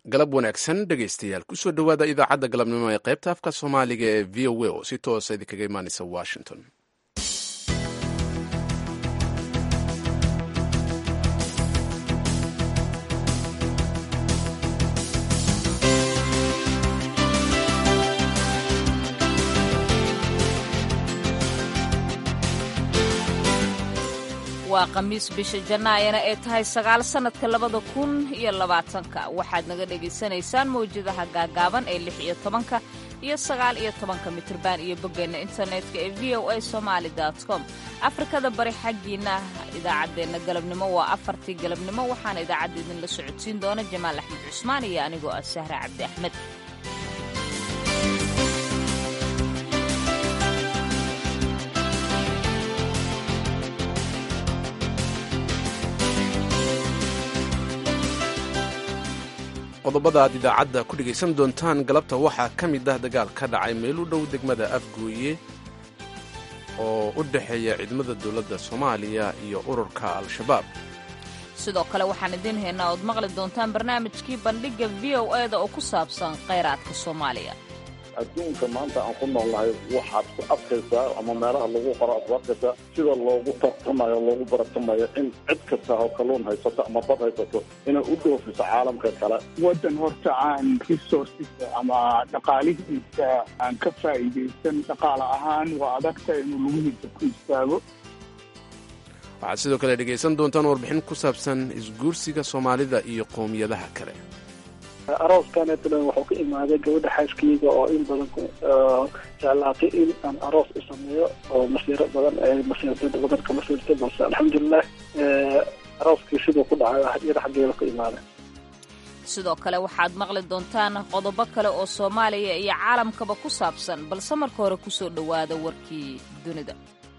galab wanaagsan dhegaystayaal kusoo dhowaada idaacadda galabnimo ee qaybta afka soomaaliga ee v o a oo si toosa idinkaga imaanaysa washington waa khamiis bisha jannaayana ay tahay sagaal sannadka labada kun iyo labaatanka waxaad naga dhagaysanaysaan mawjadaha gaagaaban ee lix iyo tobanka iyo sagaal iyo tobanka mitriban iyo boggeenna internetka ee v o a somaali com afrikada bari xaggiinna idaacaddeenna galabnimo waa afartii galabnimo waxaana idaacadda idinla socodsiin doona jamaal axmed cusmaan iyo anigoo ah sahre cabdi axmed qodobada aad idaacadda ku dhegaysan doontaan galabta waxaa ka mid ah dagaal ka dhacay meel u dhow degmada afgooye oo u dhexeeya ciidamada dowladda soomaaliya iyo ururka al-shabaab sidoo kale waxaan idiin haynaa ood maqli doontaan barnaamijkii bandhigga v o eda oo ku saabsan khayraadka soomaaliya adduunka maanta aan ku noolnahay waxaad ku arkaysaa ama meelaha lagu qoro aad ku arkaysaa sida loogu tartamayo loogu baratamayo in cid kasta oo kalluun haysato ama bad haysato inay u dhoofiso caalamka kale waddan horta aan resourcesa ama dhaqaalihiisa aan ka faa'iidaysan dhaqaale ahaan waa adagta inuu lugihiisa ku istaago waxaad sidoo kale dhegaysan doontaan warbixin ku saabsan isguursiga soomaalida iyo qowmiyadaha kale arooskaanetlan wuxuu ka imaaday gabadha xaaskeyga oo in badan jeclaatay in aan aroos u sameeyo oo masiiro badan masiirta badan ka masiirtay balse alxamdulilah arooskii siduu ku dhacay iyada xaggeeda ka imaaday sidoo kale waxaad maqli doontaan qodobo kale oo soomaaliya iyo caalamkaba ku saabsan balse marka hore kusoo dhowaada warkii dunida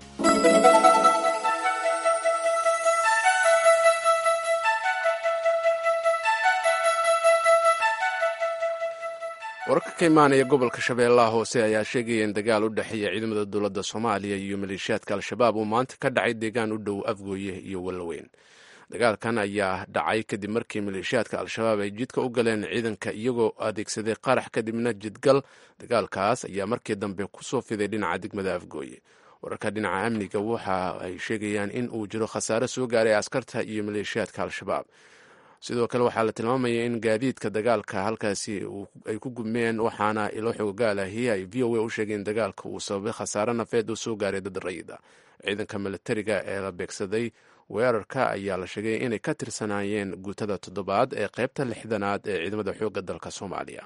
wararka ka imaanaya gobolka shabeellaha hoose ayaa sheegaya in dagaal u dhexeeya ciidamada dowladda soomaaliya iyo maleeshiyaadka al-shabaab uu maanta ka dhacay deegaan u dhow afgooye iyo wallaweyn dagaalkan ayaa dhacay kadib markii maleeshiyaadka al-shabaab ay jidka u galeen ciidanka iyagoo adeegsaday qarax kadibna jidgal dagaalkaas ayaa markii dambe kusoo fiday dhinaca degmada afgooye wararka dhinaca amniga waxa ay sheegayaan in uu jiro khasaare soo gaaray askarta iyo maleeshiyaadka al-shabaab sidoo kale waxaa la tilmaamaya in gaadiidka dagaalka halkaasi ay ku gubmeen waxaana ilo xoogaalahi ay v o a u sheegeen dagaalka uu sababay khasaare nafeed oo soo gaaray dad rayida ciidanka milatariga ee la beegsaday weerarka ayaa la sheegay inay ka tirsanaayeen guutada toddobaad ee qaybta lixdanaad ee ciidamada xoogga dalka soomaaliya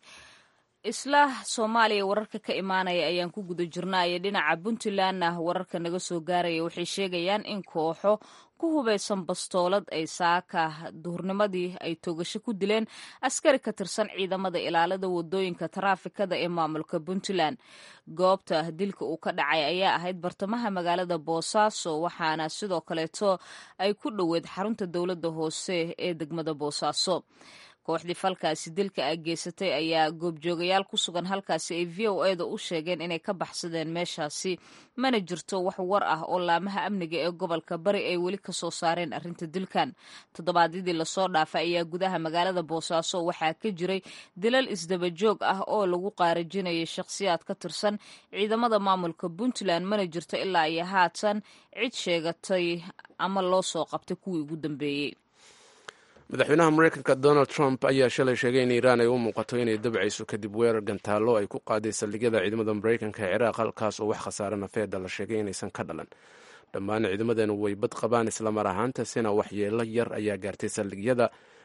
isla soomaaliya wararka ka imaanaya ayaan ku guda jirnaayo dhinaca puntlandna wararka naga soo gaaraya waxay sheegayaan in kooxo ku hubaysan bastoolad ay saaka duhurnimadii ay toogasho ku dileen askari ka tirsan ciidamada ilaalada wadooyinka taraafikada ee maamulka puntland goobta dilka uu ka dhacay ayaa ahayd bartamaha magaalada boosaaso waxaana sidoo kaleeto ay ku dhoweed xarunta dowladda hoose ee degmada boosaaso kooxdii falkaasi dilka a geysatay ayaa goobjoogayaal ku sugan halkaasi ay v o eda u sheegeen inay ka baxsadeen meeshaasi mana jirto wax war ah oo laamaha amniga ee gobolka bari ay weli ka soo saareen arrinta dilkan toddobaadyadii lasoo dhaafay ayaa gudaha magaalada boosaaso waxaa ka jiray dilal isdabajoog ah oo lagu qaarajinayay shakhsiyaad ka tirsan ciidamada maamulka puntland mana jirto ilaa iyo haatan cid sheegatay ama loo soo qabtay kuwii ugu dambeeyey madaxweynaha mareykanka donald trump ayaa shalay sheegay in iiraan ay u muuqato inay dabcayso kadib weerar gantaallo ay ku qaaday saldhigyada ciidamada mareykanka ee ciraaq halkaas oo wax khasaare nafeeda la sheegay inaysan ka dhalan dhammaan ciidamadeena way bad qabaan islamar ahaantasina waxyeelo yar ayaa gaartay saldhigyada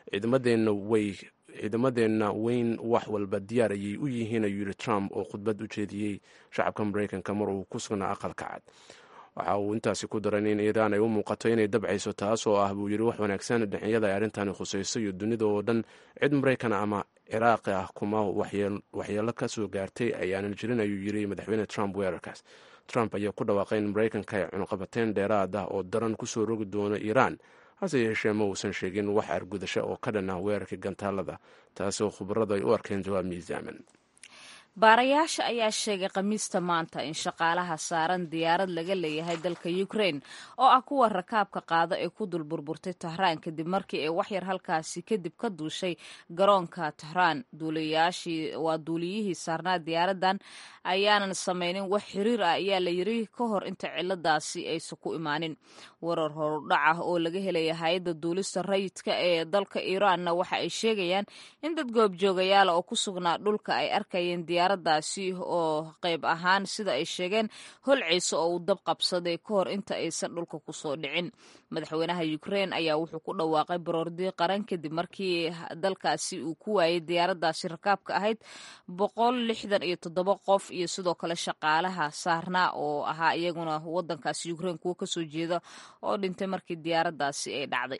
ciidamadeenna weyn wax walba diyaar ayay u yihiin ayuu yidhi trump oo khudbad u jeediyey shacabka mareykanka mar uu ku sugnaa aqalka cad waxa uu intaasi ku daran in iiraan ay u muuqato inay dabcayso taas oo ah buu yidhi wax wanaagsan dhinacyada ay arrintani khusayso iyo dunida oo dhan cid maraykan ama ciraaqi ah kuma waxyeelo ka soo gaartay ayaanan jirin ayuu yidhi madaxweyne trump weerarkaas trump ayaa ku dhawaaqay in maraykanka ay cunuqabateen dheeraad ah oo daran kusoo rogi doono iiraan hase yeeshee ma uusan sheegin wax argudasho oo ka dhan ah weerarkii gantaalada taasoo khubaradu ay u arkeen jawaab miisaaman baarayaasha ayaa sheegay khamiista maanta in shaqaalaha saaran diyaarad laga leeyahay dalka ukraine oo ah kuwa rakaabka qaada ee ku dul burburtay tahraan kadib markii ay waxyar halkaasi kadib ka duushay garoonka tahraan waa duuliyihii saarnaa diyaaradan ayaanan samaynin wax xiriir ah ayaa la yiri ka hor inta ciladaasi aysan ku imaanin warar horudhac ah oo laga helaya hay-adda duulista rayidka ee dalka iiraanna waxa ay sheegayaan in dad goobjoogayaala oo ku sugnaa dhulka ay arkayeen diyaaradaasi oo qayb ahaan sida ay sheegeen holciisa oo uu dab qabsaday ka hor inta aysan dhulka kusoo dhicin madaxweynaha ukraine ayaa wuxuu ku dhawaaqay baroordi qaran kadib markii dalkaasi uu ku waayay diyaaradaasi rakaabka ahayd boqol lixdan iyo toddoba qof iyo sidoo kale shaqaalaha saarnaa oo ahaa iyaguna wadankaasi ukraine kuwo kasoo jeeda oo dhintay markii diyaaradaasi ay dhacday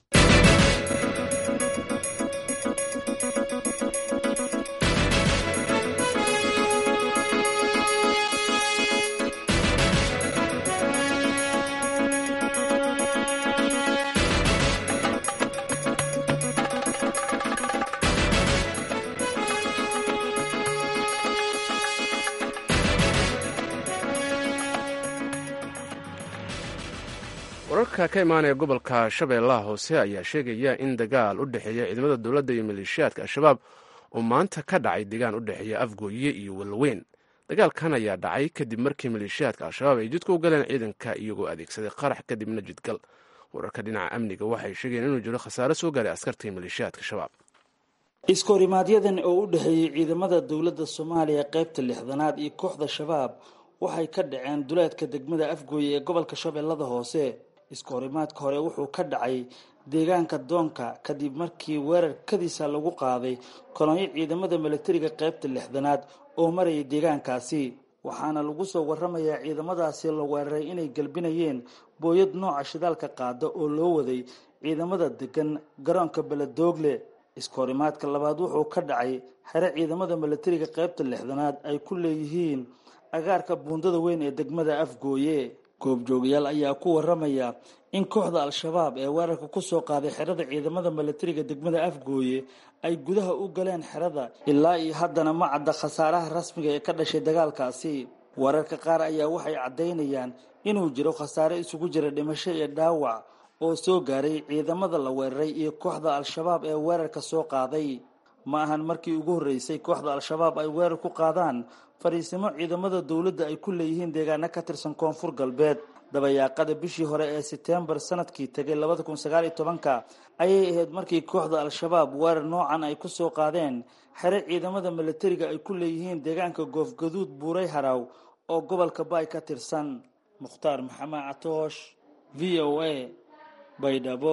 wararka ka imaanaya gobolka shabeellaha hoose ayaa sheegaya in dagaal u dhexeeya ciidamada dowladda iyo maleeshiyaadka al-shabaab uu maanta ka dhacay deegaan u dhexeeya afgooye iyo walweyn dagaalkan ayaa dhacay kadib markii maleeshiyaadka al-shabaab ay jidka u galeen ciidanka iyagoo adeegsaday qarax kadibna jidgal wararka dhinaca amniga waxay sheegeen inuu jiro khasaare soo gaaray askartii maleeshiyaadka shabaab iskoorimaadyadan oo u dhexeeyey ciidamada dowladda soomaaliya qaybta lixdanaad iyo kooxda shabaab waxay ka dhaceen duleedka degmada afgooye ee gobolka shabeellada hoose iskoorimaadka hore wuxuu ka dhacay deegaanka doonka kadib markii weerar kadiisa lagu qaaday kolonyo ciidamada milatariga qaybta lixdanaad oo marayay deegaankaasi waxaana lagu soo waramayaa ciidamadaasi la weeraray inay galbinayeen booyad nooca shidaalka qaada oo loo waday ciidamada degan garoonka beledoogle iskoorimaadka labaad wuxuu ka dhacay xere ciidamada milatariga qaybta lixdanaad ay ku leeyihiin agaarka buundada weyn ee degmada afgooye goobjoogayaal ayaa ku waramaya in kooxda al-shabaab ee weerarka kusoo qaaday xerada ciidamada milatariga degmada afgooye ay gudaha u galeen xerada ilaa iyo haddana ma cadda khasaaraha rasmiga ee ka dhashay dagaalkaasi wararka qaar ayaa waxay caddaynayaan inuu jiro khasaare isugu jira dhimasho iyo dhaawac oo soo gaaray ciidamada la weeraray iyo kooxda al-shabaab ee weerarka soo qaaday ma ahan markii ugu horreysay kooxda al-shabaab ay weerar ku qaadaan fariisimo ciidamada dowladda ay ku leeyihiin deegaano ka tirsan koonfur galbeed dabayaaqada bishii hore ee setembar sanadkii tegay labada kun sagaal iyo tobanka ayay ahayd markii kooxda al-shabaab weerar noocan ay kusoo qaadeen xere ciidamada milatariga ay ku leeyihiin deegaanka goofgaduud buuray haraw oo gobolka baay ka tirsan mukhtaar maxamed catoosh v o a baydhabo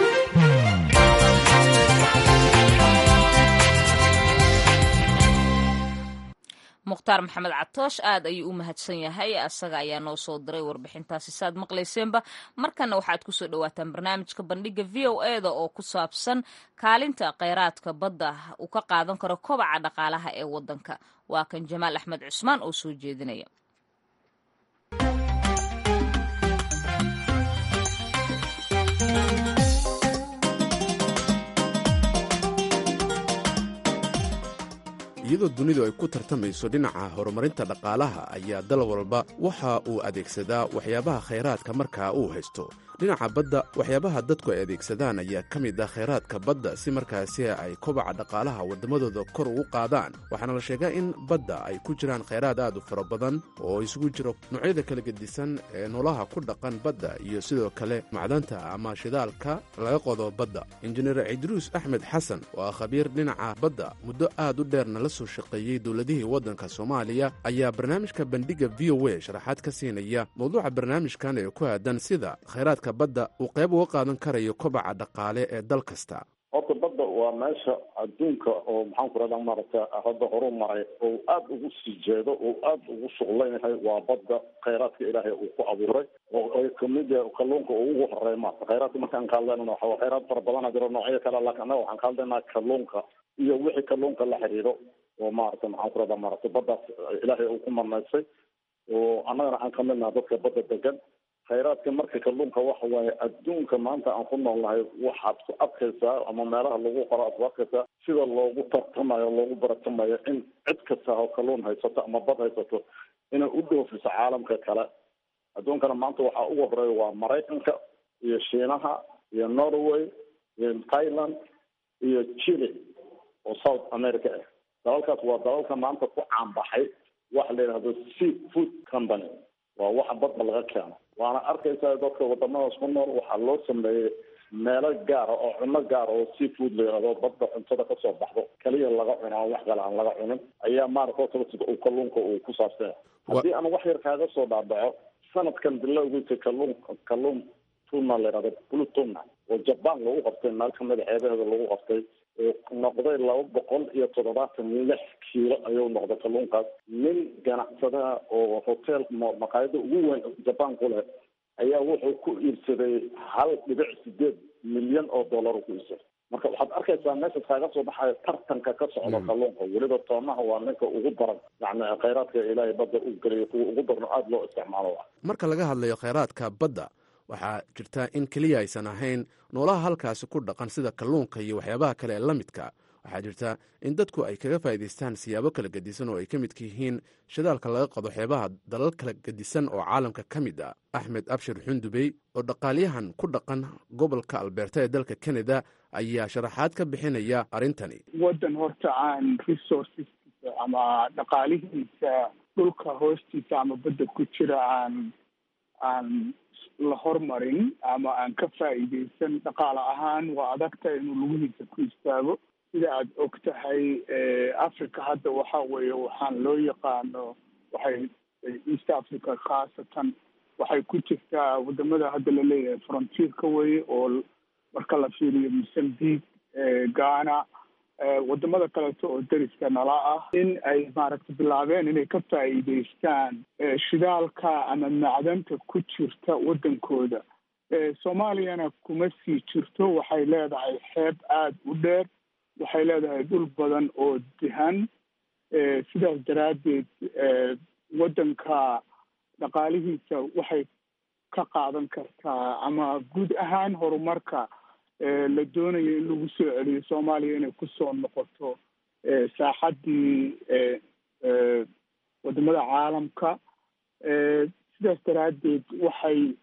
mukhtaar maxamed catoosh aad ayuu u mahadsan yahay asaga ayaa noo soo diray warbixintaasi saaad maqlayseenba markana waxaad kusoo dhawaataan barnaamijka bandhiga v o e da oo ku saabsan kaalinta kheyraadka badda uu ka qaadan karo kobaca dhaqaalaha ee wadanka waa kan jamaal axmed cusmaan oo soo jeedinaya iyadoo dunidu ay ku tartamayso dhinaca horumarinta dhaqaalaha ayaa dal walba waxa uu adeegsadaa waxyaabaha khayraadka markaa uu haysto dhinaca badda waxyaabaha dadku ay adeegsadaan ayaa ka mid ah khayraadka badda si markaasi ay kobaca dhaqaalaha waddamadooda kor ugu qaadaan waxaana la sheegaa in badda ay ku jiraan khayraad aad u fara badan oo isugu jiro noocyada kala gedisan ee noolaha ku dhaqan badda iyo sidoo kale macdanta ama shidaalka laga qodo badda injineer cidruus axmed xasan oo ah khabiir dhinaca badda muddo aad u dheerna la soo shaqeeyey dowladihii waddanka soomaaliya ayaa barnaamijka bandhiga v o a sharaxaad ka siinaya mawduuca barnaamijkan ee ku aadan sida khayraadka badda uu qayb uga qaadan karayo kobaca dhaqaale ee dal kasta horta badda waa meesha adduunka oo maxaan ku rahdaa maaragta hadda horu maray oo aada ugu sii jeedo oo aada ugu shuqlan yahay waa badda khayraadka ilaahay uu ku abuuray oo ay kamid yahay kalluunka oo ugu horeey maarata khayraadka markaan ka hadlaynana waxa khayraad fara badana jiro noocyo kale laakiin annaga waxaan ka hadlaynaa kalluunka iyo wixii kalluunka la xiriiro oo maarata maxaan ku rahdaa maarata baddaas ilaahay uu ku marnaysay oo annagana aan kamid naha dadka badda degan khayraadka marka kalluunka waxa waaye adduunka maanta aan ku noolnahay waxaad ku arkaysaa ama meelaha lagu qoro aad ku arkaysaa sida loogu tartamayo loogu baratamayo in cid kasta oo kalluun haysato ama bad haysato inay u dhoofiso caalamka kale adduunkana maanta waxaa ugu horeeya waa maraykanka iyo shiinaha iyo norway iyo thailand iyo chile oo south america ah dalalkaas waa dalalka maanta ku caanbaxay waxa la yidhahdo sea food company waa waxa badda laga keeno waana arkaysaa dadka wadamadaas ku nool waxaa loo sameeyey meelo gaara oo cuno gaara oo sea food la yidhahdo badda cuntada kasoo baxdo kaliya laga cuno aan wax kale aan laga cunin ayaa maarata sida uu kalluunka uu ku saabsan haddii aan wax yar kaaga soo dhaadhaco sanadkan bilowgiisa kalluun kalluun tuna la yidhahdo blue tuna oo jaban lagu qabtay meel kamid a ceebaheeda lagu qabtay noqday laba boqol iyo toddobaatan lix kiilo ayuu noqday kalluunkaas nin ganacsadaha oo hotel maqaayada ugu weyn jaban ku leh ayaa wuxuu ku iibsaday hal dhibic sideed milyan oo dollar ku iibsaday marka waxaad arkaysaa meesha kaaga soo baxayo tartanka ka socda kalluunka weliba toonaha waa ninka ugu daran yani khayraadka ilaahay badda u geliyo kuwa ugu darno aada loo isticmaalo marka laga hadlayo khayraadka badda waxaa jirta in keliya aysan ahayn noolaha halkaasi ku dhaqan sida kalluunka iyo waxyaabaha kale ee la midka waxaa jirta in dadku ay kaga faa'iidaystaan siyaabo kala gedisan oo ay ka midka yihiin shidaalka laga qado xeebaha dalal kala gedisan oo caalamka ka mid ah axmed abshir xundubey oo dhaqaalyahan ku dhaqan gobolka albeerta ee dalka canada ayaa sharaxaad ka bixinaya arrintani waddan horta aan resourceskiisa ama dhaqaalihiisa dhulka hoostiisa ama badda ku jira aan aan la hormarin ama aan ka faa'iidaysan dhaqaale ahaan waa adagta inuu lugihiisa ku istaago sida aad og tahay africa hadda waxa weeye waxaan loo yaqaano waxay east africa khaasatan waxay ku jirtaa wadamada hadda la leeyahay frontierka weye oo marka la fiiriyo mozambique ghana wadamada kaleeto oo deriska nala ah in ay maaragtay bilaabeen inay ka faa'iidaystaan shidaalka ama macdanta ku jirta waddankooda soomaaliyana kuma sii jirto waxay leedahay xeeb aada u dheer waxay leedahay dhul badan oo dihan sidaas daraaddeed waddanka dhaqaalihiisa waxay ka qaadan kartaa ama guud ahaan horumarka la doonayo in lagu soo celiyo soomaaliya inay kusoo noqoto saaxaddii wadamada caalamka sidaas daraaddeed waxay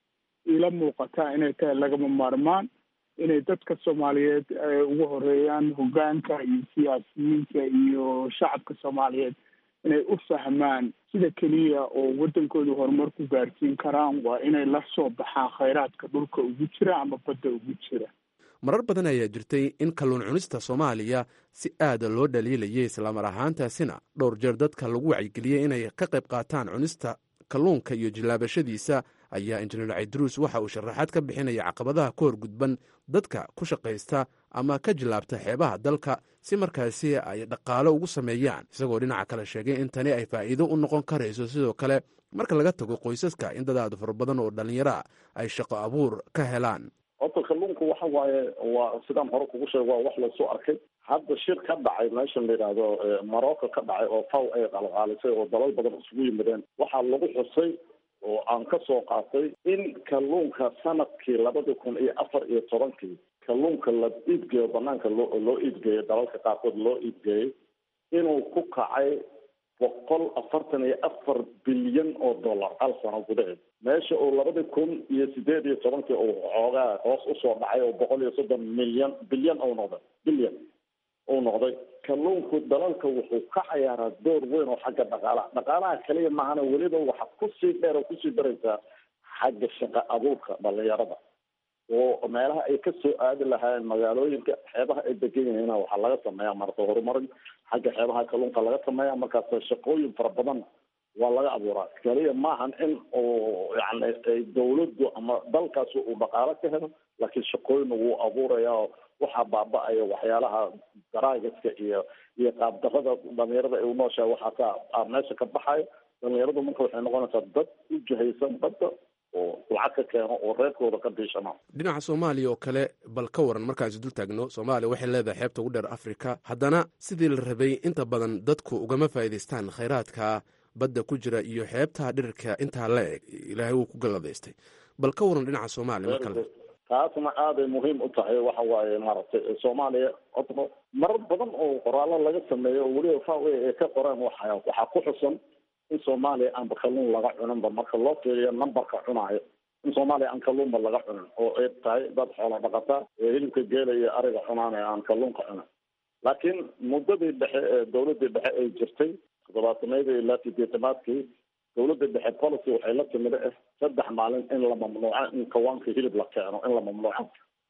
ila muuqataa inay tahay lagama maarmaan inay dadka soomaaliyeed ugu horeeyaan hoggaanka iyo siyaasiyiinta iyo shacabka soomaaliyeed inay u fahmaan sida keliya oo waddankooda horumar ku gaarsiin karaan waa inay la soo baxaan khayraadka dhulka ugu jira ama badda ugu jira marar badan ayaa jirtay in kalluun cunista soomaaliya si aada loo dhaliilayay islamar ahaantaasina dhowr jeer dadka lagu wacyigeliyey inay ka qayb qaataan cunista kalluunka iyo jilaabashadiisa ayaa injineer caydruus waxa uu sharaxaad ka bixinaya caqabadaha ka hor gudban dadka ku shaqaysta ama ka jilaabta xeebaha dalka si markaasi ay dhaqaalo ugu sameeyaan isagoo dhinaca kale sheegay in tani ay faa'iido u noqon karayso sidoo kale marka laga tago qoysaska in dad aada fara badan oo dhallinyaro ah ay shaqo abuur ka helaan horta kalluunku waxa waaye waa sidaan hore kugu sheeg waa wax lasoo arkay hadda shir ka dhacay meeshan la yidhaahdo morocco ka dhacay oo faw ay qalqaalisay oo dalal badan isugu yimideen waxaa lagu xusay oo aan ka soo qaatay in kalluunka sanadkii labada kun iyo afar iyo tobankii kalluunka la iibgeeyo banaanka loo loo iibgeeyo dalalka qaarkood loo iibgeeyey inuu ku kacay boqol afartan iyo afar bilyan oo dollar hal sano gudaheed meesha uu labada kun iyo sideed iyo tobankii uu xoogaa hoos usoo dhacay oo boqol iyo soddon milyan bilyan ou noqday bilyan uu noqday kalluunku dalalka wuxuu ka cayaaraa door weyn oo xagga dhaqaalaha dhaqaalaha kaliya maahana weliba waxa kusii dheer oo kusii daraysaa xagga shaqa abuurka dhalinyarada oo meelaha ay kasoo aadi lahaayeen magaalooyinka xeebaha ay degan yihiina waxaa laga sameeya marka horumarin xagga xeebaha kalluunka laga sameeya markaas shaqooyin fara badan waa laga abuuraa kaliya maahan in uu yani dawladdu ama dalkaasi uu dhaqaalo ka helo laakiin shaqooyin wuu abuuraya oo waxaa baaba-aya waxyaalaha daraagiska iyo iyo qaabdarada dhalinyarada ay unooshahay waxaa ka meesha ka baxayo dhalinyaradu marka waxay noqonaysaa dad u jahaysan badda oo lacag ka keeno oo reerkooda ka diishana dhinaca soomaaliya oo kale bal ka waran markaasi dul taagno soomaaliya waxay leedahay xeebta ugu dheer afrika haddana sidii la rabay inta badan dadku ugama faa'iidaystaan khayraadka badda ku jira iyo xeebta dhirirka intaa la eg ilaahay wuu ku galladaystay bal ka waran dhinaca soomaaliya mar kale taasna aaday muhiim u tahay waxa waaye maaragtay soomaaliya odno marar badan oo qoraallo laga sameeyo oo weliba fawe ay ka qoreen waxa waxaa ku xusan in soomaaliya aanba kalluun laga cuninba marka loo fiiriyo numberka cunaayo in soomaaliya aan kalluunba laga cunin oo ay tahay dad xoolo dhaqata ee hilibka geela iyo ariga cunaan ee aan kalluunka cunin laakiin muddadii dhexe ee dawladii dhexe ay jirtay toddobaatanadii ilaa sideetamaadkii dawladda dhexe policy waxay la timid ah saddex maalin in la mamnuuco in kawaanka hilib la keeno in la mamnuuco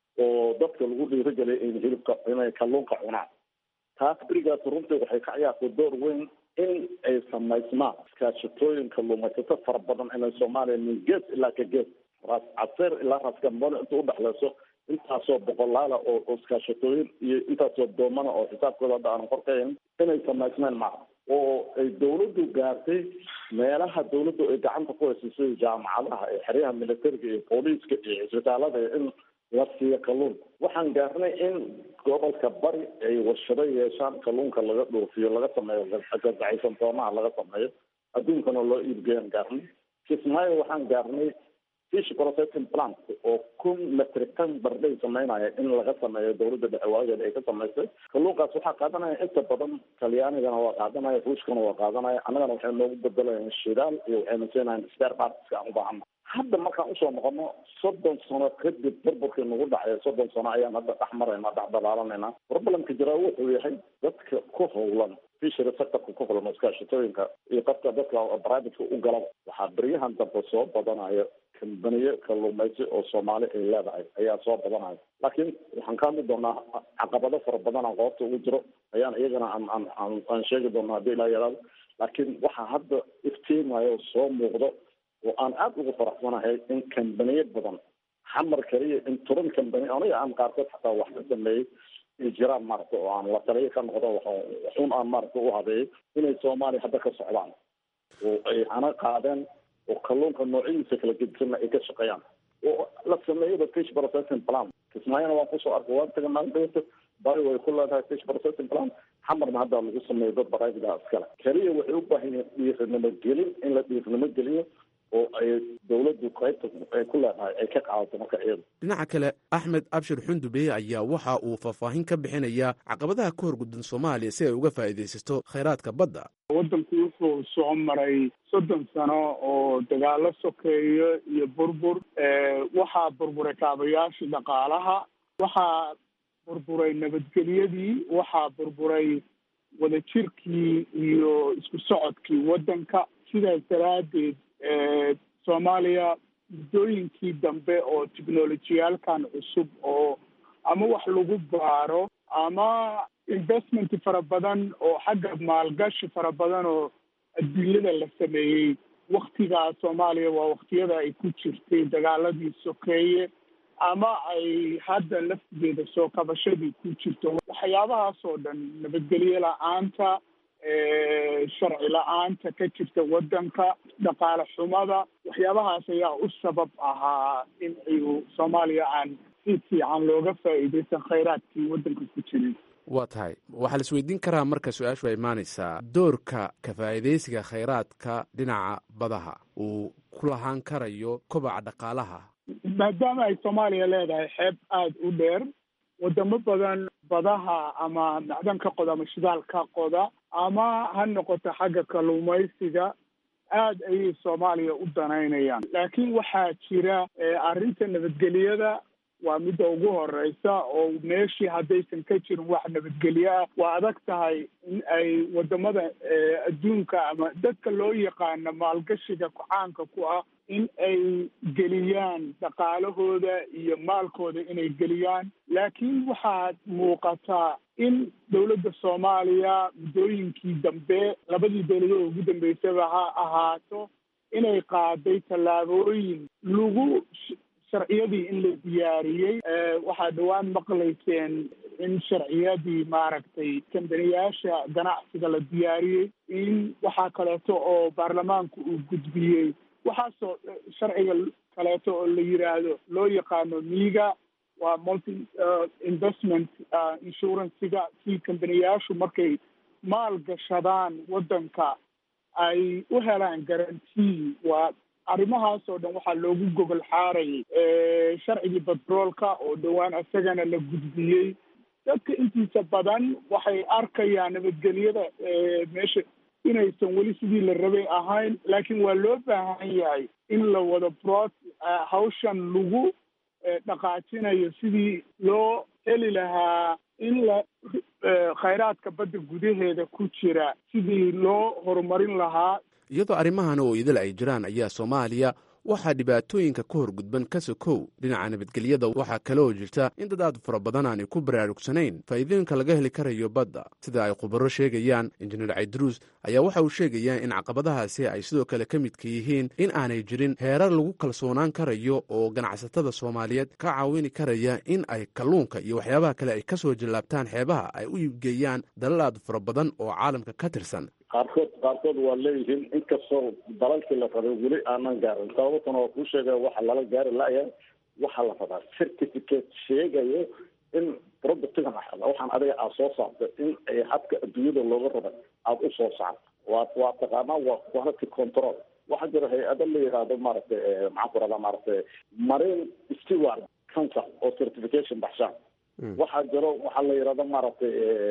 oo dadka lagu dhiirigeliya in hilibka inay kalluunka cunaan taas berigaas runtii waxay ka ciyaartay door weyn in ay samaysmaan iskaashatooyin kalluumaysato fara badan inay soomaaliya min gees ilaa ka gees raas caseer ilaa raas gambone inta udhexleyso intaasoo boqolaala oo oo iskaashatooyin iyo intaasoo doomana oo xisaabkooda hadda aanan qorkayn inay samaysmeen maca oo ay dawladdu gaartay meelaha dawladdu ay gacanta ku hayso sida jaamacadaha ee xeryaha militariga iyo booliiska iyo cisbitaalada in la siiyo kalluun waxaan gaarnay in gobolka bari ay warshado yeeshaan kalluunka laga dhoofiyo laga sameeyo gazacaysan toonaha laga sameeyo adduunkana loo iibgeeyaan gaarnay kismaayo waxaan gaarnay fish processing plant oo kun metric ton barday sameynaya in laga sameeyo dawladda dhexe waageeda ay ka samaysay kalluunkaas waxaa qaadanaya inta badan talyaanigana waa qaadanaya ruushkana waa qaadanaya annagana waxay noogu bedelayaan shidaal iyo waxayna siinayaan spare partska aan u baahana hadda markaan usoo noqono soddon sano kadib burburkii nagu dhacay soddon sano ayaan hadda dhex marayna dhex dalaalanayna problemka jiraa wuxuu yahay dadka ku howlan fishery sectorka ku howlan iskaashatooyinka iyo qofka dadka privateka u galaba waxaa beryahan dambe soo badanaya kambaniye kalluumaysi oo soomaali ay leedahay ayaa soo badanaya laakiin waxaan ka hadli doonaa caqabado fara badan aan qoobta ugu jiro ayaan iyagana aan aan aan aan sheegi doonaa haddii ilaa yaraado laakiin waxaa hadda iftiimayo soo muuqdo oo aan aada ugu faraxsanahay in kambaniye badan xamar kaliya in turan kambani aniga aan qaarkood xataa wax ka sameeyey ay jiraan maaragta oo aan la taliyo ka noqdo waxun aan maaragta u habeeyey inay soomaaliya hadda ka socdaan oo ay hana qaadeen oo kalluunka noocyadiisa kala gedisanna ay ka shaqeeyaan oo la sameeyaba fish processing plan kismaayana waan kusoo arkay waan taga maalin dhawata bari way ku leedahay fish processing plan xamarna hadda lagu sameeyo dad baraabidaa iskale keliya waxay u baahan yihiin dhiirinimo gelin in la dhiirinimo geliyo oo ay dawladdu qaybta ay ku leedahay ay ka qaadato marka iyada dhinaca kale axmed abshir xundube ayaa waxa uu faahfaahin ka bixinayaa caqabadaha ka horguddan soomaaliya si ay uga faa'iidaysato khayraadka badda waddanku wuxuu soo maray soddon sano oo dagaalo sokeeyo iyo burbur waxaa burburay kaabayaashii dhaqaalaha waxaa burburay nabadgelyadii waxaa burburay wadajirkii iyo isku socodkii waddanka sidaas daraaddeed soomaaliya muddooyinkii dambe oo technolojiyaalkan cusub oo ama wax lagu baaro ama investment fara badan oo xagga maalgashi fara badan oo adduunyada la sameeyey waktigaa soomaaliya waa waktiyada ay ku jirtay dagaaladii sokeeye ama ay hadda laftigeeda soo kabashadii ku jirto waxyaabahaas oo dhan nabadgelyo la-aanta sharci la-aanta ka jirta waddanka dhaqaale xumada waxyaabahaas ayaa u sabab ahaa in ayu soomaaliya aan si fiican looga faa'iidaysan khayraadkii waddanka ku jiray waa tahay waxaa la isweydiin karaa marka su-aashu ay imaanaysaa doorka ka faa'iidaysiga khayraadka dhinaca badaha uu ku lahaan karayo kobaca dhaqaalaha maadaama ay soomaaliya leedahay xeeb aada u dheer wadamo badan badaha ama macdan ka qoda ama shidaal ka qoda ama ha noqoto xagga kalluumaysiga aada ayay soomaaliya u danaynayaan laakiin waxaa jira arrinta nabadgelyada waa midda ugu horeysa oo meeshii haddaysan ka jirin wax nabadgelyo ah waa adag tahay in ay wadamada adduunka ama dadka loo yaqaano maalgashiga caanka ku ah in ay geliyaan dhaqaalahooda iyo maalkooda inay geliyaan laakiin waxaad muuqataa in dowladda soomaaliya muddooyinkii dambe labadii dowladood ugu dambeysaba ha ahaato inay qaaday tallaabooyin lagu sharciyadii in la diyaariyey waxaa dhowaan maqlayseen in sharciyadii maaragtay kambaniyaasha ganacsiga la diyaariyey in waxaa kaleeto oo baarlamaanku uu gudbiyey waxaasoo sharciga kaleeto oo la yiraahdo loo yaqaano miiga waa multi investment insurancega si kambaniyaashu markay maal gashadaan waddanka ay u helaan garantii waa arrimahaas oo dhan waxaa loogu gogol xaarayay sharcigii batroolka oo dhowaan isagana la gudbiyey dadka intiisa badan waxay arkayaan nabadgelyada meesha inaysan weli sidii la rabay ahayn laakiin waa loo baahan yahay in la wado brod hawshan lagu dhaqaajinayo sidii loo heli lahaa in la khayraadka badda gudaheeda ku jira sidii loo horumarin lahaa iyadoo arrimahan oo idil ay jiraan ayaa soomaaliya waxaa dhibaatooyinka ka hor gudban ka sokow dhinaca nabadgelyada waxaa kale oo jirta in dad aad fara badan aanay ku baraarugsanayn faa'iidooyinka laga heli karayo badda sida ay khubaro sheegayaan injineer caydruus ayaa waxa uu sheegayaa in caqabadahaasi ay sidoo kale ka midka yihiin in aanay jirin heerar lagu kalsoonaan karayo oo ganacsatada soomaaliyeed ka caawini karaya in ay kalluunka iyo waxyaabaha kale ay ka soo jallaabtaan xeebaha ay u iibgeeyaan dalal aad fara badan oo caalamka ka tirsan qaarkood qaarkood waa leeyihiin inkastoo dalalkii la rabay weli aanan gaarin sababtana waa kuu sheegaya waxa lala gaari laya waxaa la rabaa certificate sheegayo in productigan waxaan adiga aad soo saartay in ay habka adduunyada looga rabay aada u soo saarto waa waa taqaanaa waa quality control waxaa jira hay-ado la yidhaahdo maaragtay maxaan ku rahdaa maaragtay marine steward council oo certification baxshaan waxaa jiro waxaa la yidhahdo maaragtay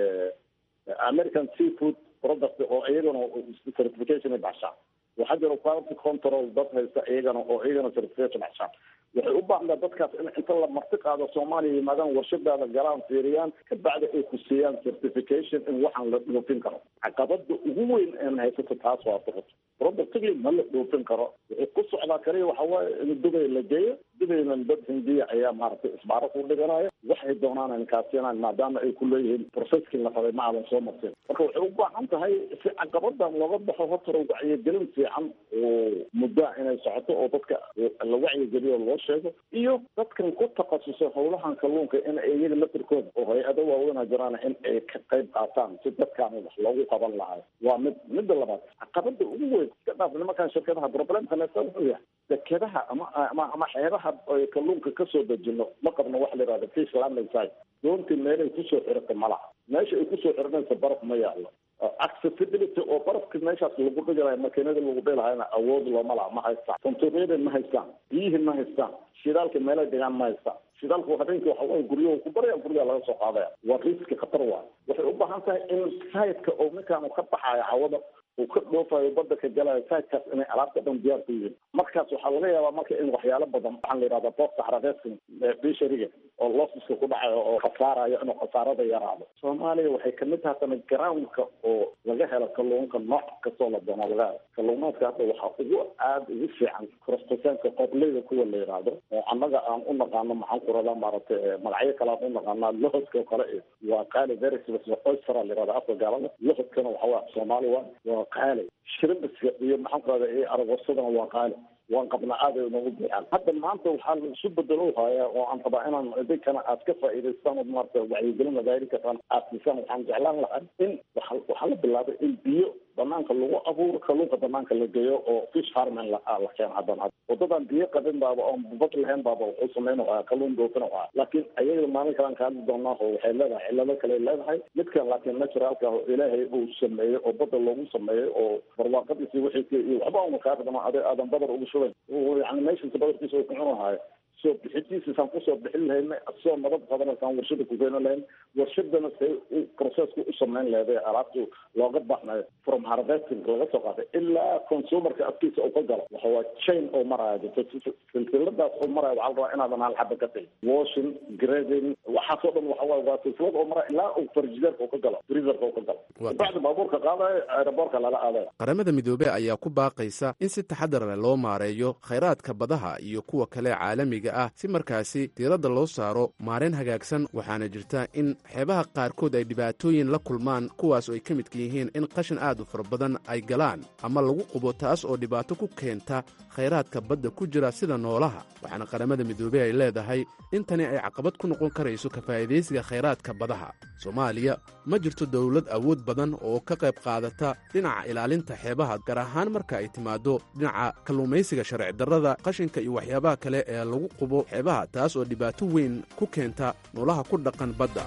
american seafood product oo iyagana certification baxshaan waxaa jira quality control dad haysta iyagana oo iyagana certification baxshaan waxay u baahnaa dadkaas in inta la marti qaado soomaaliya yimaadaan warshadaada galaan fiiriyaan kabacdi ay ku siiyaan certification in waxaan la dhoofin karo caqabada ugu weyn een haysato taas waa duqut productigi ma la dhoofin karo wuxuu ku socdaa kaliya waxa waaye in dubay la geeyo dubayna dad hindiya ayaa maaragtay isbaaro ku dhiganaya waxay doonaan inkaasiinaan maadaama ay ku leeyihiin processkii la rabay ma aadan soo marsin marka waxay u baahan tahay si caqabadan looga baxo horta wacyigelin fiican oo muddaa inay socoto oo dadka la wacyigeliyo loo sheego iyo dadkan ku takhasusay howlahan kalluunka in iyaga lafirkooda oo hay-ado waaweyna jiraan in ay ka qayb qaataan si dadkaan wax loogu qaban lahayo waa mid midda labaad caqabada ugu weyn iska dhaaf nimankan shirkadaha problemka neesta wuxuu yahay dekedaha ama ama ama xeebaha ay kalluunka kasoo dejino ma qabno waxa la yihahda fish landing site doontii meelay kusoo xiratay ma laha meesha ay kusoo xiranaysa baraf ma yaallo accessibility oo barafka meeshaas lagu dhigalayo makiinada lagu dhilahayna awood looma laha ma haystaan santuuqyada ma haystaan biyihii ma haystaan shidaalka meelay dhigaan ma haystaan shidaalku habeenkii waxa waye guryahu ku baraya guryaha laga soo qaadaya waa riski khatar waayo waxay u baahan tahay in sayidka oo ninkaan uu ka baxayo cawada uu ka dhoofayo badda ka galayo sayidkaas inay alaabta dhan diyaar ku yihiin markaas waxaa laga yaabaa marka in waxyaalo badan waxaa la yidhahda boosta xaradeedka bishariga oo losiska ku dhacayo oo khasaarayo inuu khasaarada yaraado soomaaliya waxay kamid tahay tana groundka oo laga helo kalluunka nooc kastoo la doono laga helo kalluumaadka hadda waxaa ugu aada ugu fiican korostasaanka qobleyda kuwa la yidhaahdo oo annaga aan u naqaano maxaan ku radaa maaragtay magacyo kale aan u naqaanaa lohodka oo kale waa qaali verisbs oystera la yihahda afka gaalada lohodkana waxa waa soomaali waa waa qaali shrimbiska iyo maxaan ku rahda iyo aragosadana waa qaali waan qabnaa aad ay noogu buuxaan hadda maanta waxaa la isu bedelo hayaa oo aan rabaa inaan idinkana aad ka faa'iidaystaan oo maarata wacyigelin magaali kartaan aad siisaan waxaan jeclaan lahaa in waxa waxaa la bilaabay in biyo banaanka lagu abuuro kalluunka banaanka la geeyo oo fish farming la la keeno haddana waddadan biyo qabin baaba oon bad lahayn baaba wuxuu sameyn waa kalluun doofin waa laakiin ayaga maalin kalaan ka hadli doonaa oo waxay leedahay cillado kale leedahay midkan laakiin naturalka oo ilaahay uu sameeyey oo badda loogu sameeyey oo barwaaqadiisi wixii iyo waxba una kaa qadama ade aadan badar ugu shubayn yani meeshiisa badarkiisa uu ku cunahayo soo bixitiisasaan kusoo bixin lahayna soo nabad qadanasaan warshada ku keeni lahayn warshadana say processku u samayn leeday alaabtu looga baxnayo from harvesting laga soo qaaday ilaa consumerka afkiisa uu ka galo waxa waa chain oo maraya jirto silsiladaas oo maraya waxaa la rabaa inaadan hal xaba ka tagin washing grading waxaasoo dhan waxa waaye waa silsilad oo maraya ilaa uu farjideerka uu ka galo freezerka uu ka galo bacdi baabuurka qaadayo aeroboortka lala aadayo qaramada midoobey ayaa ku baaqaysa in si taxadar leh loo maareeyo khayraadka badaha iyo kuwa kale caalamiga ah si markaasi diiradda loo saaro maarayn hagaagsan waxaana jirta in xeebaha qaarkood ay dhibaatooyin la kulmaan kuwaas oo ay ka midka yihiin in qashin aad u fara badan ay galaan ama lagu qubo taas oo dhibaato ku keenta khayraadka badda ku jira sida noolaha waxaana qaramada midoobey ay leedahay in tani ay caqabad ku noqon karayso ka faa'idaysiga khayraadka badaha soomaaliya ma jirto dowlad awood badan oo ka qayb qaadata dhinaca ilaalinta xeebaha gaar ahaan marka ay timaaddo dhinaca kalluumaysiga sharci darrada qashinka iyo waxyaabaha kale ee lagu qubo xeebaha taas oo dhibaato weyn ku keenta noolaha ku dhaqan badda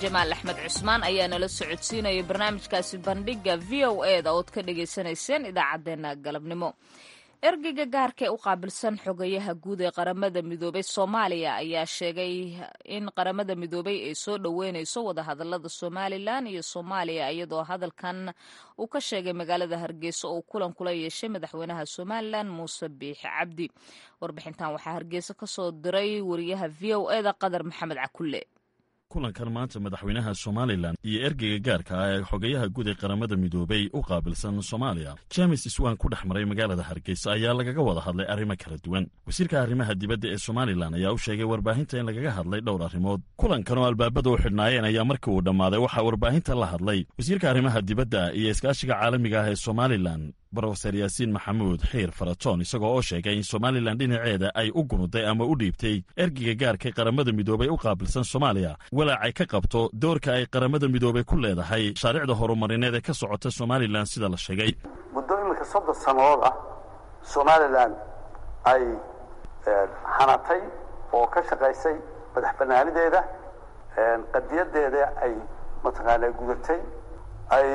jamaal axmed cusmaan ayaa nala socodsiinaya barnaamijkaasi bandhiga v o e da ood ka dhagaysanayseen idaacaddeenna galabnimo ergeyga gaarka ee u qaabilsan xogayaha guud ee qaramada midoobay soomaaliya ayaa sheegay in qaramada midoobay ay soo dhoweyneyso wadahadalada somalilan iyo soomaaliya iyadoo hadalkan uu ka sheegay magaalada hargeysa oo kulan kula yeeshay madaxweynaha somalilan muuse biixi cabdi warbixintan waxaa hargeysa kasoo diray wariyaha v o e da qadar maxamed cakulle kulankan maanta madaxweynaha somalilan iyo ergeyga gaarka ah ee xogayaha guud ee qaramada midoobay u qaabilsan soomaaliya james iswan ku dhex maray magaalada hargeysa ayaa lagaga wada hadlay arrimo kala duwan wasiirka arrimaha dibadda ee somalilan ayaa u sheegay warbaahinta in lagaga hadlay dhowr arrimood kulankan oo albaabada u xidhnaayeen ayaa markii uu dhammaaday waxaa warbaahinta la hadlay wasiirka arrimaha dibadda iyo iskaashiga caalamiga ah ee somalilan brofeser yaasiin maxamuud xiir faratoon isagoo oo sheegay in somalilan dhinaceeda ay u gunuday ama u dhiibtay ergeyga gaarkay qaramada midoobay u qaabilsan soomaaliya walaacay ka qabto doorka ay qaramada midoobay ku leedahay mashaariicda horumarineed ee ka socota somalilan sida la sheegay muddo iminka soddon sannadood ah somalilan ay hanatay oo ka shaqaysay madax bannaanideeda qadiyadeeda ay mataqaanaa gudatay ay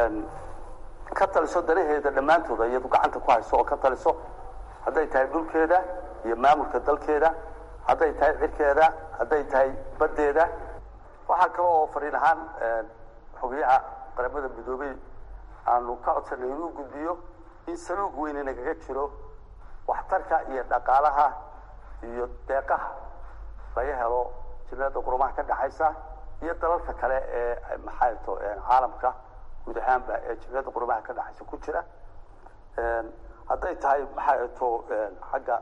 ka taliso danaheeda dhammaantooda iyadu gacanta ku hayso oo ka taliso hadday tahay dhulkeeda iyo maamulka dalkeeda hadday tahay cirkeeda hadday tahay baddeeda waxaa kale oo fariin ahaan xogayaha qaramada midoobey aanu ka codsanay inuu gudbiyo in saluug weyne nagaga jiro waxtarka iyo dhaqaalaha iyo deeqaha laga helo jimlada qurumaha ka dhexaysa iyo dalalka kale ee maxaato caalamka guud ahaanba ee jimlada qurumaha ka dhexaysa ku jira hadday tahay maxaa to xagga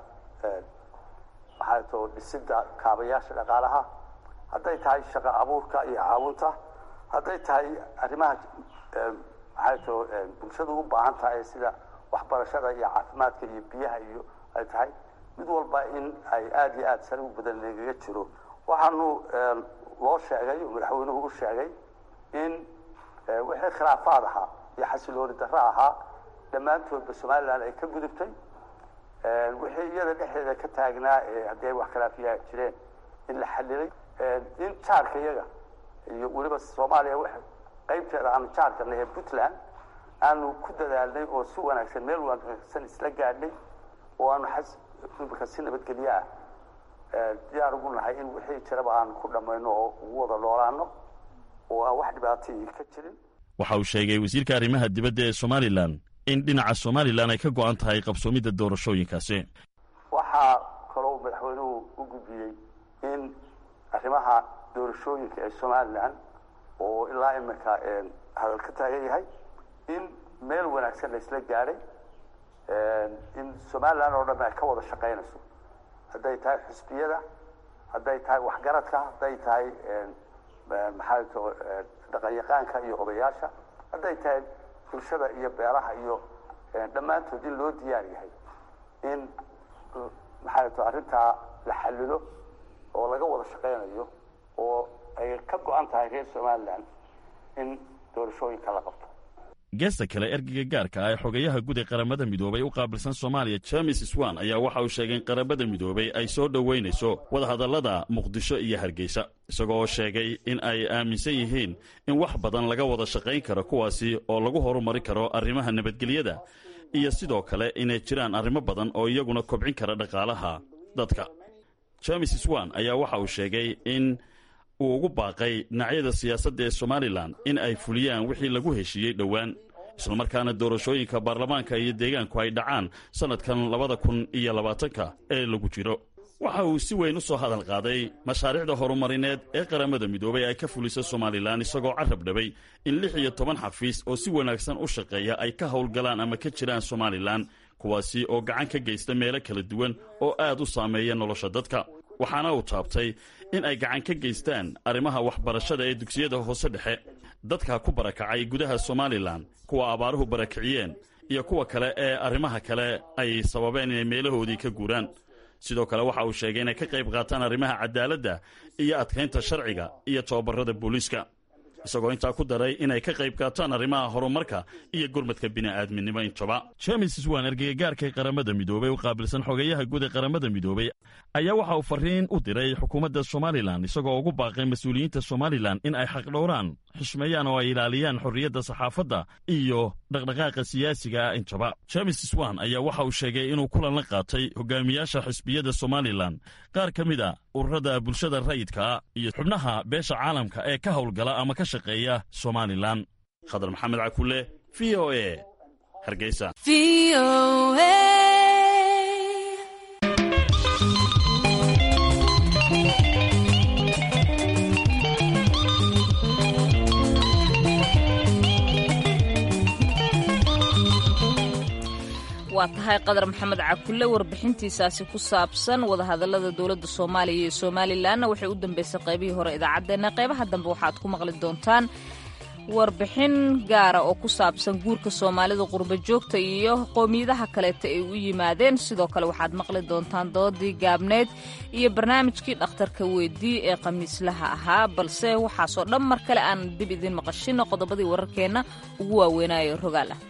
maxaa to dhisida kaabayaasha dhaqaalaha hadday tahay shaqo abuurka iyo caawinta hadday tahay arrimaha maxaa to bulshada u baahan tahay sida waxbarashada iyo caafimaadka iyo biyaha iyo ay tahay mid walba in ay aada iyo aada saligu badan nagaga jiro waxaanu loo sheegay oo madaxweynuhu u sheegay in wixii khilaafaad ahaa iyo xasilooni darro ahaa dhammaantoodba somalilan ay ka gudubtay wixii iyada dhexdeeda ka taagnaa ee haddii ay wax khilaafiyaa jireen in la xalilay in jaarka iyaga iyo weliba soomaaliya w qaybteeda aanu jaarka nahe puntland aanu ku dadaalnay oo si wanaagsan meel wanaagsan isla gaadhnay oo aanu imika si nabadgelyo ah diyaar ugu nahay in wixii jiraba aanu ku dhammayno oo ugu wada noolaano oo aan wax dhibaatayii ka jirin waxa uu sheegay wasiirka arrimaha dibadda ee somalilan in dhinaca somalilan ay ka go-an tahay qabsoomidda doorashooyinkaasi waxaa kaloo madaxweynuhu u gudbiyey in arrimaha doorashooyinka ee somalilan oo ilaa iminka hadal ka taagan yahay in meel wanaagsan la isla gaadhay in somalilan oo dhan ay ka wada shaqaynayso hadday tahay xusbiyada hadday tahay waxgaradka hadday tahay maxaa to dhaqanyaqaanka iyo odayaasha hadday tahay bulshada iyo beeraha iyo dhammaantood in loo diyaar yahay in maxaa to arrintaa la xalilo oo laga wada shaqaynayo oo ay ka go-an tahay reer somalilan in doorashooyinka la qabto geesta kale ergeyga gaarka ah ee xogayaha guud ee qaramada midoobay u qaabilsan soomaaliya james swan ayaa waxa uu sheegay in qaramada midoobay ay soo dhoweynayso wadahadallada muqdisho iyo hargeysa isagoo oo sheegay in ay aaminsan yihiin in wax badan laga wada shaqayn karo kuwaasi oo lagu horumari karo arrimaha nabadgelyada iyo sidoo kale inay jiraan arrimo badan oo iyaguna kobcin kara dhaqaalaha dadka james swan ayaa waxa uu sheegay in uu ugu baaqay dhinacyada siyaasadda ee somalilan in ay fuliyaan wixii lagu heshiiyey dhowaan islamarkaana doorashooyinka baarlamaanka iyo deegaanku ay dhacaan sannadkan labada kun iyo labaatanka ee lagu jiro waxa uu si weyn u soo hadal qaaday mashaariicda horumarineed ee qaramada midoobay ay ka fulisa somalilan isagoo carab dhabay in lix iyo toban xafiis oo si wanaagsan u shaqeeya ay ka howlgalaan ama ka jiraan somalilan kuwaasi oo gacan ka geysta meelo kala duwan oo aad u saameeya nolosha dadka waxaana uu taabtay in ay gacan ka geystaan arrimaha waxbarashada ee dugsiyada hoose dhexe dadka ku barakacay gudaha somalilan kuwa abaaruhu barakiciyeen iyo kuwa kale ee arrimaha kale ay sababeen inay meelahoodii ka guuraan sidoo kale waxa uu sheegay inay ka qayb qaataan arrimaha cadaaladda iyo adkaynta sharciga iyo tababarada booliiska isagoo intaa ku daray inay ka qayb qaataan arrimaha horumarka iyo gurmadka bini'aadminimo intaba james swan ergeygaarkay qaramada midoobey u qaabilsan xogeeyaha guud ee qaramada midoobey ayaa waxa uu farriin u diray xukuumadda somalilan isagoo ugu baaqay mas-uuliyiinta somalilan in ay xaqdhowraan xushmeeyaan oo ay ilaaliyaan xorriyadda saxaafadda iyo dhaqdhaqaaqa siyaasiga ah intaba james swan ayaa waxa uu sheegay inuu kulan la qaatay hogaamiyaasha xisbiyada somalilan qaar ka mid a ururada bulshada rayidka iyo xubnaha beesha caalamka ee ka howlgala ama ka shaqeeya somalilan khadar maxamed cakule v o e hargeysa waa tahay qadar maxamed cakulle warbixintiisaasi ku saabsan wadahadallada dowladda soomaaliya iyo somalilanna waxay u dambeysay qaybihii hore idaacaddeenna qaybaha dambe waxaad ku maqli doontaan warbixin gaara oo ku saabsan guurka soomaalida qurba joogta iyo qowmiyadaha kaleeta ay u yimaadeen sidoo kale waxaad maqli doontaan doodii gaabneed iyo barnaamijkii dhakhtarka weydii ee khamiislaha ahaa balse waxaasoo dhan mar kale aan dib idiin maqashino qodobadii wararkeenna ugu waaweynaayo rogaal ah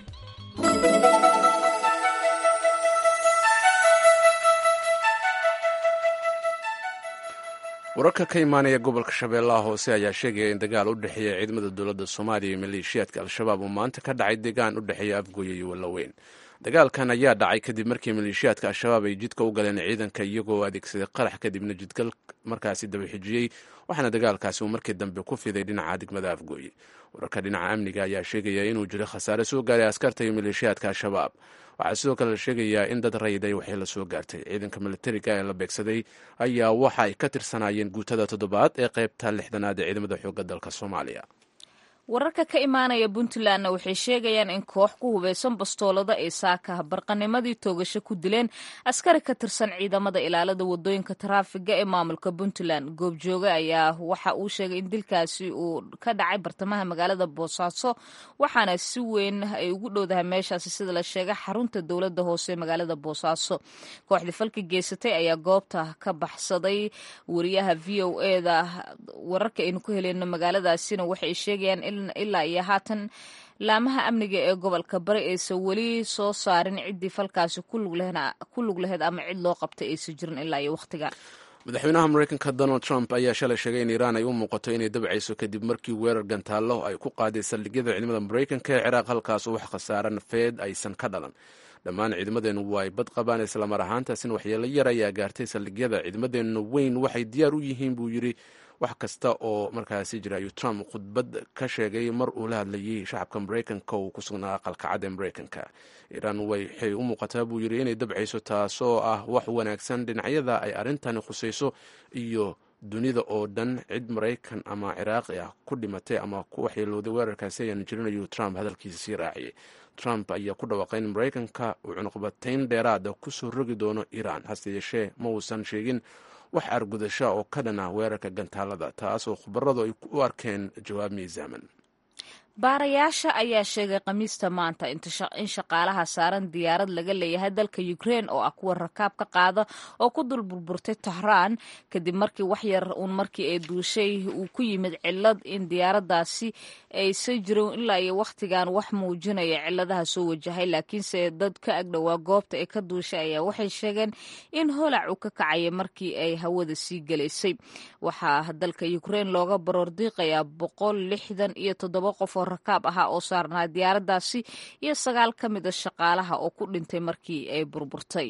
wararka ka imaanaya gobolka shabeellaha hoose ayaa sheegaya in dagaal u dhexeeya ciidamada dowladda soomaaliya iyo maleeshiyaadka al-shabaab uu maanta ka dhacay deegaan u dhexeeya afgooye iyo wallaweyn dagaalkan ayaa dhacay kadib markii maleeshiyaadka al-shabaab ay jidka u galeen ciidanka iyagoo adeegsaday qarax kadibna jidgal markaasi dabaxijiyey waxaana dagaalkaasi uu markii dambe ku fiday dhinaca degmada afgooye wararka dhinaca amniga ayaa sheegaya inuu jiro khasaare soo gaaray askarta iyo maleeshiyaadka al-shabaab waxaa sidoo kale la sheegayaa in dad rayday waxay la soo gaartay ciidanka militariga ee la beegsaday ayaa waxa ay ka tirsanaayeen guutada toddobaad ee qaybta lixdanaad ee ciidamada xoogga dalka soomaaliya wararka ka imaanaya puntlandna waxay sheegayaan in koox ku hubeysan bastoolada ay saaka barqanimadii toogasho ku dileen askari ka tirsan ciidamada ilaalada wadooyinka taraafiga ee maamulka puntland goobjooge ayaa waxa uu sheegay in dilkaasi uu ka dhacay bartamaha magaalada boosaaso waxaana si weyn ay ugu dhowdahay meeshaasi sida la sheegay xarunta dowlada hoose ee magaalada boosaaso kooxdii falka geysatay ayaa goobta ka baxsaday wariyaha v o eda wararka aynu ku heleyno magaaladaasina waxay sheegayaan ilaa iyo haatan laamaha amniga ee gobolka bari aysan weli soo saarin ciddii falkaasi ku lug laheyd ama cid loo qabtay aysan jirin ilaa iyo wakhtiga madaxweynaha mareykanka donald trump ayaa shalay sheegay in iiraan ay u muuqato inay dabcayso kadib markii weerar gantaallo ay ku qaaday saldhigyada ciidamada mareykanka ee ciraaq halkaasoo wax khasaara nafeed aysan ka dhalan dhammaan ciidamadeennu waa ay bad qabaan islamar ahaantaasina waxyeelo yar ayaa gaartay saldhigyada ciidamadeennu weyn waxay diyaar u yihiin buu yidhi wax kasta oo markaasi jira ayuu trump khudbad ka sheegay mar uu la hadlayay shacabka mareykanka uu ku sugnaa aqalka cad ee mareykanka iiraan waxay u muuqataa buu yidhi inay dabcayso taasoo ah wax wanaagsan dhinacyada ay arrintani khusayso iyo dunida oo dhan cid maraykan ama ciraaqi ah ku dhimatay ama ku waxyeelooday weerarkaasi ayaanu jirin ayuu trump hadalkiisa sii raaciyay trump ayaa ku dhawaaqay in maraykanka uu cunuqbatayn dheeraada kusoo rogi doono iiraan hase yeeshee ma uusan sheegin wax argudasha oo ka dhana weerarka gantaalada taasoo khubaradu ay u arkeen jawaab miisaaman baarayaasha ayaa sheegay khamiista maanta in shaqaalaha saaran diyaarad laga leeyahay dalka ukrein oo ah kuwa rakaab ka qaada oo ku dul burburtay tahraan kadib markii wax yar uun markii ay duushay uu ku yimid cilad in diyaaradaasi aysan jirin ilaa iyo wakhtigan wax muujinaya ciladaha soo wajahay laakiinse dad ka agdhowaa goobta ee ka duushay ayaa waxay sheegeen in holac uu ka kacaya markii ay hawada sii gelaysay waxaa dalka ukrein looga baroordiiqayaa boqol lixdan iyo toddoba qof oo rakaab ahaa oo saarnaa diyaaradaasi iyo sagaal ka mid a shaqaalaha oo ku dhintay markii ay burburtay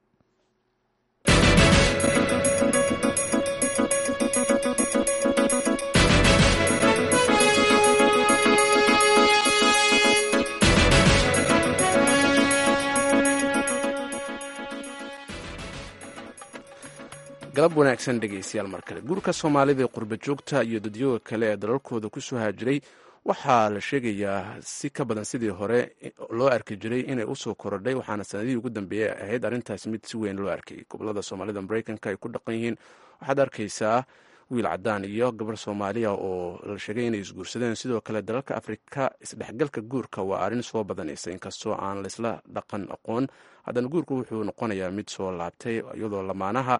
galab wanaagsan dhegaystayaal mar kale guurka soomaalida ee qurba joogta iyo dadyooga kale ee dalalkooda ku soo haajiray waxaa la sheegayaa si ka badan sidii hore loo arki jiray inay usoo korodhay waxaana sanadihii ugu dambeeyey ahayd arrintaas mid si weyn loo arkay gobolada soomaalida mareykanka ay ku dhaqan yihiin waxaad arkaysaa wiil cadaan iyo gabar soomaaliya oo la sheegay inay isguursadeen sidoo kale dalalka afrika isdhexgalka guurka waa arrin soo badanaysa inkastoo aan laysla dhaqan aqoon haddana guurku wuxuu noqonayaa mid soo laabtay iyadoo lamaanaha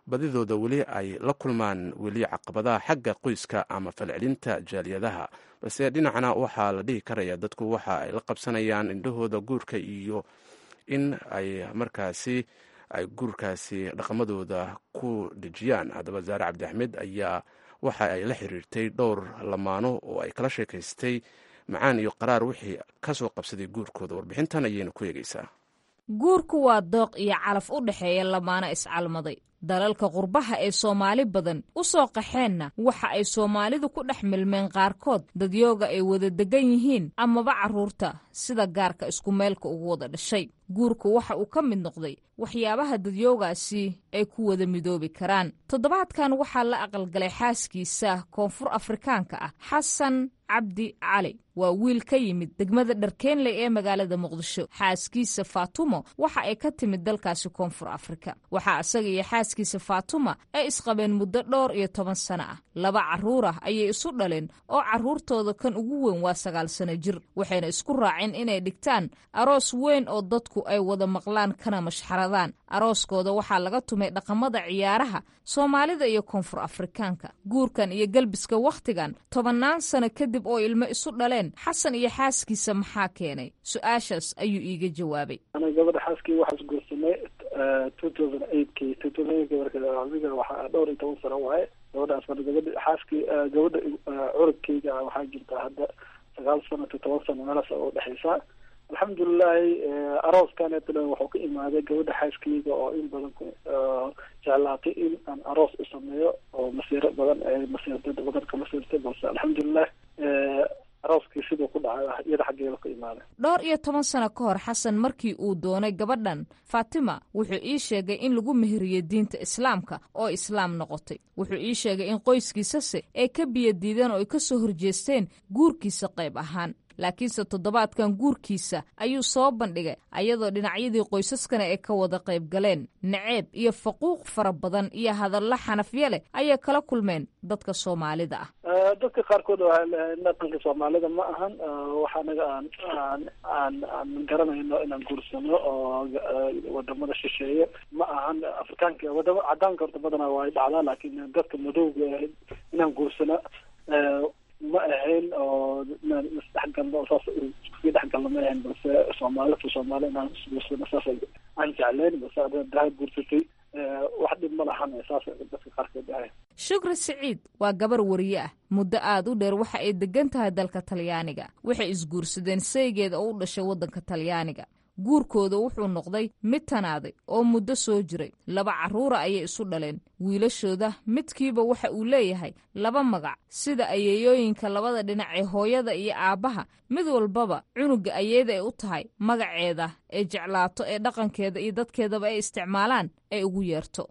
badidooda weli ay la kulmaan weli caqabadaha xagga qoyska ama falcelinta jaaliyadaha balse dhinacna waxaa la dhihi karaya dadku waxa ay la qabsanayaan indhahooda guurka iyo in ay markaasi ay guurkaasi dhaqamadooda ku dhejiyaan haddaba zaare cabdi axmed ayaa waxa ay la xiriirtay dhowr lamaano oo ay kala sheekaystay macaan iyo qaraar wixii ka soo qabsaday guurkooda warbixintan ayayna ku eegeysaa guurku waa dooq iyo calaf u dhexeeya lamaano iscalmaday dalalka qurbaha ee soomaali badan u soo qaxeenna waxa ay soomaalidu ku dhex milmeen qaarkood dadyooga ay wada degan yihiin amaba carruurta sida gaarka isku meelka ugu wada dhashay guurku waxa uu ka mid noqday waxyaabaha dadyoogaasi ay ku wada midoobi karaan toddobaadkan waxaa la aqalgalay xaaskiisa koonfur afrikaanka ah xasan cabdi cali waa wiil ka yimid degmada dharkeenley ee magaalada muqdisho xaaskiisa faatumo waxa ay ka timid dalkaasi koonfur afrika waxaa isaga iyo xaaskiisa faatuma ay isqabeen muddo dhowr iyo toban sano ah laba carruur ah ayay isu dhaleen oo carruurtooda kan ugu weyn waa sagaal sano jir waxayna isku raaceen inay dhigtaan aroos weyn oo dadku ay wada maqlaan kana mashxaradaan arooskooda waxaa laga tumay dhaqamada ciyaaraha soomaalida iyo koonfur afrikaanka guurkan iyo gelbiska wakhtigan tobannaan sano kadib oo ilmo isu dhaleen xasan iyo xaaskiisa maxaa keenay su-aashaas ayuu iiga jawaabay ana gabadha xaaskii waxaa isguursanay two thousand eightkii two thousand eightkii marka adiga waxaa dhowr iyo toban sano waaye gabadhaas marka gabadha xaaskii gabadha curugkeyga waxaa jirta hadda sagaal sano to toban sano meelaas oo udhexeysa alxamdulilahi arooskaneetna wuxuu ka imaaday gabadha xaaskeyga oo in badan jeclaatay in aan aroos u sameeyo oo masiiro badan ay masiirtay badan ka masiirtay balse alxamdulilah arooskii siduu ku dhacay iyada xaggeeda ka imaaday dhowr iyo toban sano ka hor xasan markii uu doonay gabadhan faatima wuxuu ii sheegay in lagu meheriyey diinta islaamka oo islaam noqotay wuxuu ii sheegay in qoyskiisase ay ka biyo diideen oo ay ka soo horjeesteen guurkiisa qayb ahaan laakiinse toddobaadkan guurkiisa ayuu soo bandhigay ayadoo dhinacyadii qoysaskana ay ka wada qayb galeen naceeb iyo faquuq fara badan iyo hadallo xanafyo leh ayay kala kulmeen dadka soomaalida ah dadka qaarkood dhaqanka soomaalida ma ahan waxa anaga aan aan aan aan garanayno inaan guursano oo wadamada shisheeye ma ahan afrikaanka wadama cadaanka horta badanaa waa dhacdaa laakiin dadka madowga inaan guursano ma ahayn oo inaan isdhexgalno saas iskusii dhexgalno ma ahayn balse soomaali to soomaali inaan isguursano saas aan jecleyn balse ada daha guursatay wax dhib ma lahan saas dadka qaarkood ahayn shukri siciid waa gabar wariye ah muddo aada u dheer waxa ay degan tahay dalka talyaaniga waxay isguursadeen saygeeda oo u dhashay waddanka talyaaniga guurkooda wuxuu noqday mid tanaaday oo muddo soo jiray laba carruura ayay isu dhaleen wiilashooda midkiiba waxa uu leeyahay laba magac sida ayeeyooyinka labada dhinac ee hooyada iyo aabbaha mid walbaba cunuga ayeeda ay u tahay magaceeda ee jeclaato ee dhaqankeeda iyo dadkeedaba ay isticmaalaan ay ugu yeerto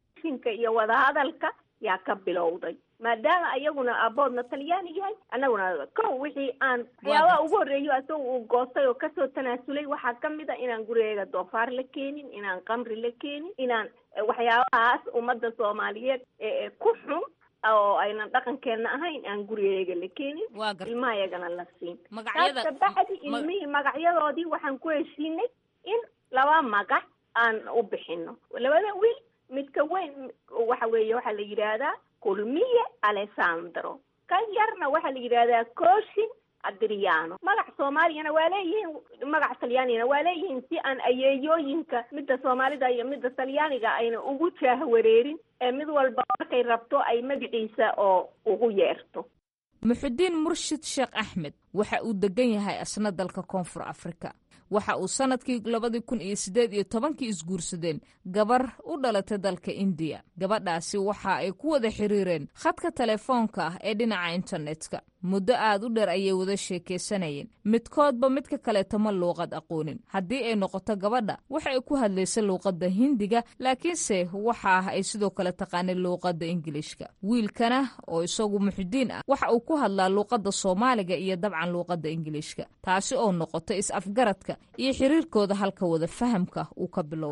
iyo wadahadalka yaa ka bilowday maadaama ayaguna aaboodna talyaani yahay annaguna kow wixii aan waxyaabaha ugu horreeyo isaga uu goostay oo kasoo tanaasulay waxaa kamid a inaan gurigeega doofaar la keenin inaan qamri la keenin inaan waxyaabahaas ummadda soomaaliyeed ee ku xun oo aynan dhaqankeena ahayn aan gurigeega la keenin ilmaha iyagana la siin taas kabacdi ilmihii magacyadoodii waxaan ku heshiinay in laba magac aan u bixino labada wiil midka weyn waxa weeye waxaa la yidhaahdaa kulmiye alessandro kan yarna waxaa la yidhahdaa coshin adriano magac soomaaliyana waa leeyihiin magac talyaanigana waa leeyihiin si aan ayeeyooyinka midda soomaalida iyo midda talyaaniga ayna ugu jaahwareerin ee mid walba markay rabto ay magaciisa oo ugu yeerto muxudiin murshid sheekh axmed waxa uu degan yahay asna dalka koonfur afrika waxa uu sannadkii labadii kun iyo siddeed iyo tobankii isguursadeen gabar u dhalatay dalka indiya gabadhaasi waxa ay ku wada xiriireen khadka telefoonka ah ee dhinaca internetka muddo aad u dheer ayay wada sheekaysanayeen midkoodba midka kaleeto ma luuqad aqoonin haddii ay noqoto gabadha waxa ay ku hadlaysa luuqadda hindiga laakiinse waxa ah ay sidoo kale taqaanay luuqadda ingilishka wiilkana oo isagu muxudiin ah waxa uu ku hadlaa luuqadda soomaaliga iyo dabcan luuqadda ingilishka taasi oo noqotay is-afgaradka iyo xiriirkooda halka wada fahamka uu ka bilowday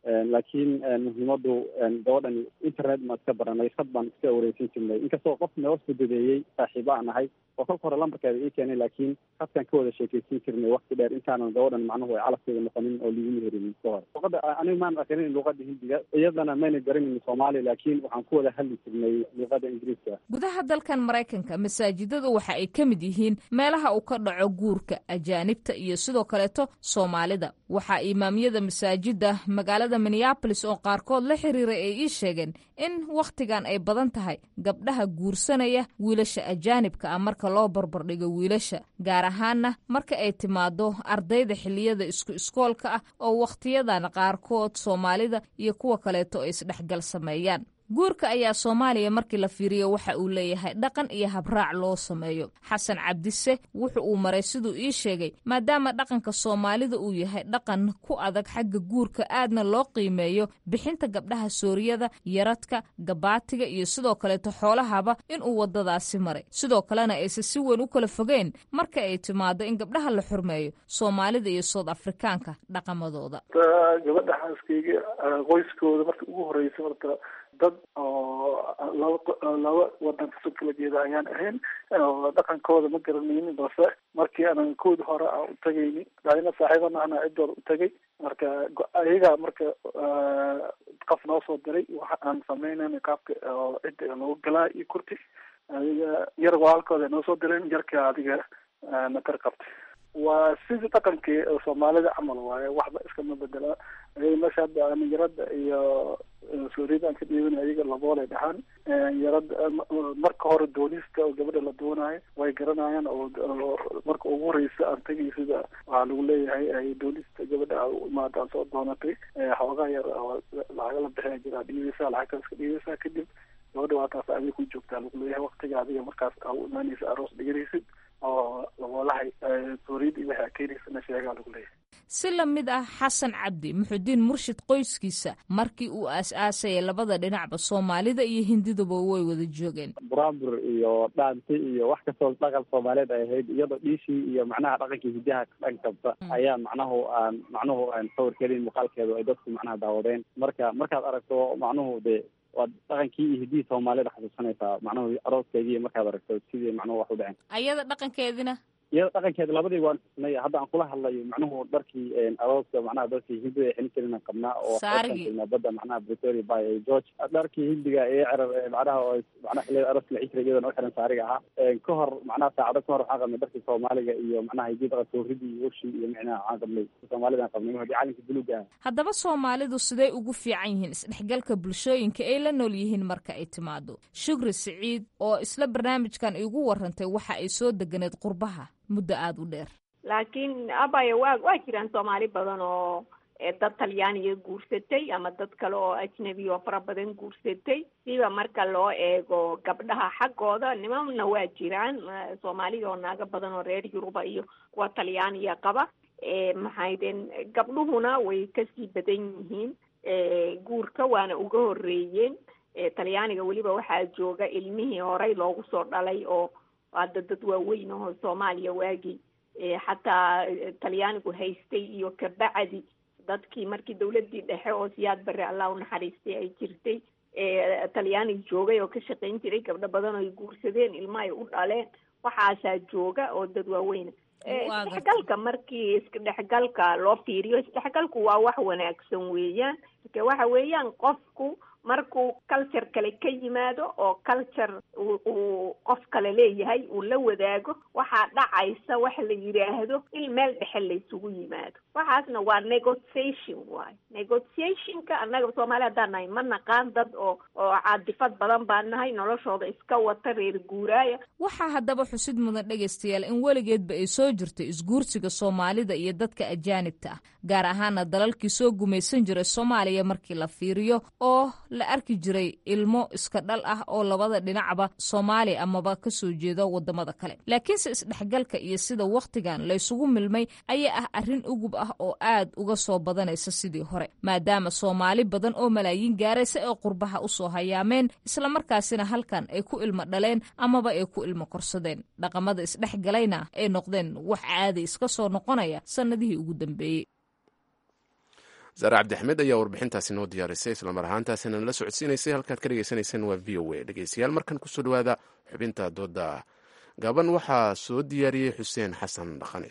laakiin muhiimadu gabadhan internet maan iska baranay sad baan iska wareysan jirnay inkastoo qof noo fududeeyey saaxiibo aan ahay oo kolka hore lambarkeeda ii keenay laakiin hadkaan ka wada sheekeysan jirnay wakti dheer intaanan gabadhan macnuhu ay calafkeeda noqonin oo liguma herinin ka hore luqada aniga maan aqrinin luqada hindiga iyadana mayna garanin soomaali laakiin waxaan ku wada hadli jirnay luqada ingiriiska gudaha dalkan maraykanka masaajidadu waxa ay ka mid yihiin meelaha uu ka dhaco guurka ajaanibta iyo sidoo kaleeto soomaalida waxaa imaamyada masaajida magaalada minneabolis oo qaarkood la xiriiray ay ii sheegeen in wakhtigan ay badan tahay gabdhaha guursanaya wiilasha ajaanibka ah marka loo barbardhigo wiilasha gaar ahaanna marka ay timaado ardayda xilliyada isku iskoolka ah oo wakhtiyadan qaarkood soomaalida iyo kuwa kaleeto ay isdhexgal sameeyaan guurka ayaa soomaaliya markii la fiiriyo waxa uu leeyahay dhaqan iyo habraac loo sameeyo xasan cabdise wuxu uu maray siduu ii sheegay maadaama dhaqanka soomaalida uu yahay dhaqan ku adag xagga guurka aadna loo qiimeeyo bixinta gabdhaha sooriyada yaradka gabaatiga iyo sidoo kaleeto xoolahaba inuu wadadaasi maray sidoo kalena aysan si weyn u kala fogeyn marka ay timaado in gabdhaha la xurmeeyo soomaalida iyo sood afrikaanka dhaqamadooda gabadha xaaskeyga qoyskooda marka ugu horeysa marka dad oo laba laba wadan kasoo kala jeeda ayaan ahayn dhaqankooda ma garanaynin balse markii aanan koodi hore aan u tagayni daadina saaxiibana ana ciddooda u tagay marka ayagaa marka qof noo soo diray waxa aan sameynayna qaabka cidda loogu galaa iyo kurti adiga yar walaalkooda noo soo direen yarka adiga natar qabtay waa sidii dhaqankii soomaalida camal waaye waxba iskama bedela meesha hadda yarada iyo sooriyada aan ka dhiibana ayaga laboolay dhahaan yarada marka hore doonista oo gabadha la doonayo way garanayaan oo marka ugu horeysa aan tagay sida waxaa lagu leeyahay doonista gabadha a imaada aan soo doonatay xoogaa yar lacaga la bixina jira dhiibeysa lacagtaas ka dhiibeysa kadib gabadha waa taas adiga ku joogtaa lagu leeyahay waktiga adiga markaas aa u imaaneysa aroos dhiganaysid oo laboolahay sooriyada iyo waxaa keenaysana sheegaa lagu leeyahay si la mid ah xasan cabdi muxudiin murshid qoyskiisa markii uu aas-aasayay labada dhinacba soomaalida iyo hindiduba way wada joogeen buraabur iyo dhaanti iyo wax kastoo dhaqan soomaaliyeed ay ahayd iyadoo dhiishii iyo macnaha dhaqankii hidaha dhan kabta ayaa macnahu aan macnuhu aan sawir kelin muuqaalkeedu ay dadku macnaha daawadeen marka markaad aragto macnuhu dee waad dhaqankii iyo hidihii soomaalida xasuusanaysaa macnuhu arooskeygii markaad aragto sidii macnuhu wax u dhaceen ayada dhaqankeedina iyada dhaqankeeda labadii waan xusnay hadda aan kula hadlayo macnuhu dharkii arooska macnaha dharkii hindida xilin jirina qabnaa oo Saarigii. badda macnaha pretoria by george dharkii hindiga ee cerar ee macnaha oo macnaha xilliyada arooska la xijiray iyadana u xiran saariga ahaa ka hor macnaha saacado ka hor waxaan qabnay dharkii soomaaliga iyo macnaha hidii dhaqan sooridii iyo ushii iyo micnaha waxaan qabnay soomaalida aan qabnay hadii calanka buluuga ah haddaba soomaalidu siday ugu fiican yihiin isdhexgalka bulshooyinka ay la nool yihiin marka ay timaado shukri siciid oo isla barnaamijkan igu warantay waxa ay soo deganeed qurbaha muddo aada u dheer laakiin abaya waa waa jiraan soomaali badan oo ee dad talyaaniga guursatay ama dad kale oo ajnabi oo fara badan guursatay siba marka loo eego gabdhaha xaggooda nimanna waa jiraan eh, soomaalida oo naago badan oo reer yuruba iyo kuwa talyaaniga qaba e maxaydeen gabdhuhuna way kasii badan yihiin e guurka waana uga horeeyeen e talyaaniga weliba waxaa jooga ilmihii horey loogu soo dhalay oo hadda dad waaweyn oo soomaaliya waagii e xataa eh, talyaanigu haystay iyo kabacdi dadkii markii dawladii dhexe oo siyaad barre allah u naxariistay ay jirtay ee talyaaniga joogay oo ka shaqayn jiray gabdho badan oo ay guursadeen ilma ay u dhaleen waxaasaa jooga oo dad waaweyna Eh, Waa isdhexgalka markii isdhexgalka loo fiiriyo isdhexgalku waa wax wanaagsan weeyaan marka waxa weeyaan qofku markuu culture kale ka yimaado oo culture uu uu qof kale leeyahay uu la wadaago waxaa dhacaysa wax la yidhaahdo in meel dhexe la isugu yimaado waxaasna waa negotiation waayo negotiationka annaga soomaali haddaan nahay ma naqaan dad oo oo caadifad badan baan nahay noloshooda iska wata reer guuraaya waxaa haddaba xusid mudan dhegaystayaal in weligeedba ay soo jirto isguursiga soomaalida iyo dadka ajaanibta ah gaar ahaana dalalkii soo gumaysan jiray soomaaliya markii la fiiriyo oo la arki jiray ilmo iska dhal ah oo labada dhinacba soomaaliya amaba kasoo jeedo wadamada kale laakiinse isdhexgalka iyo sida wakhtigan laysugu milmay ayaa ah arrin ugub ah oo aad uga soo badanaysa sidii hore maadaama soomaali badan oo malaayiin gaaraysa ay qurbaha usoo hayaameen islamarkaasina halkan ay ku ilmo dhaleen amaba ay ku ilmo korsadeen dhaqamada isdhexgalayna ay noqdeen wax caadi iska soo noqonaya sannadihii ugu dambeeyey zaare cabdixmed ayaa warbixintaasi noo diyaarisay islamar ahaantaasina nala socodsiinaysay halkaad ka dhegeysanayseen waa v o a dhegeystayaal markan kusoo dhawaada xubinta dooda gaban waxaa soo diyaariyey xuseen xasan dhaqane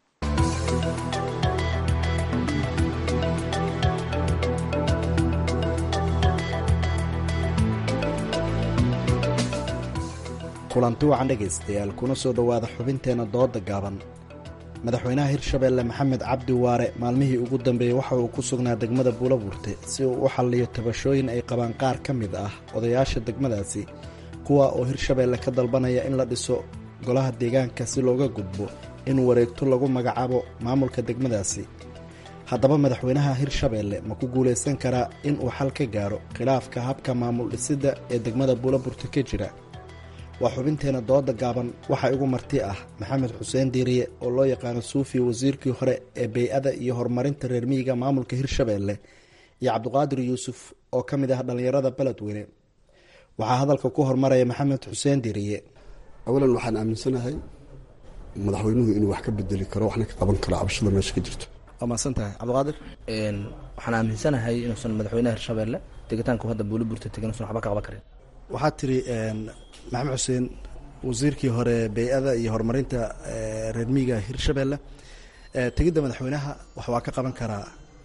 kulanti wacan dhegaystayaal kuna soo dhowaada xubinteenna dooda gaaban madaxweynaha hirshabeelle maxamed cabdi waare maalmihii ugu dambeeyey waxa uu ku sugnaa degmada buulabuurte si uu u xalliyo tabashooyin ay qabaan qaar ka mid ah odayaasha degmadaasi kuwa oo hirshabeelle ka dalbanaya in la dhiso golaha deegaanka si looga gudbo in wareegto lagu magacaabo maamulka degmadaasi haddaba madaxweynaha hirshabeelle ma ku guulaysan karaa in uu xal ka gaaro khilaafka habka maamul dhisidda ee degmada buulabuurte ka jira waa xubinteena dooda gaaban waxaa igu marti ah maxamed xuseen diiriye oo loo yaqaano suufi wasiirkii hore ee bey-ada iyo horumarinta reer miyiga maamulka hirshabeelle iyo cabdiqaadir yuusuf oo ka mid ah dhallinyarada beledweyne waxaa hadalka ku hormaraya maxamed xuseen diiriye awalan waxaan aaminsanahay madaxweynuhu inuu wax ka bedeli karo waxna ka qaban karo cabashada meesha ka jirto waa mahadsan tahay cabdiqaadir waxaan aaminsanahay inuusan madaxweynaha hirshabeelle tegitaanku hadda buuliburta tegin inuusan waxba ka qaban karin waxaad tiri maxamed xuseen wasiirkii hore bey-ada iyo horumarinta reer miyiga hirshabeelle tegidda madaxweynaha wax waa ka qaban karaa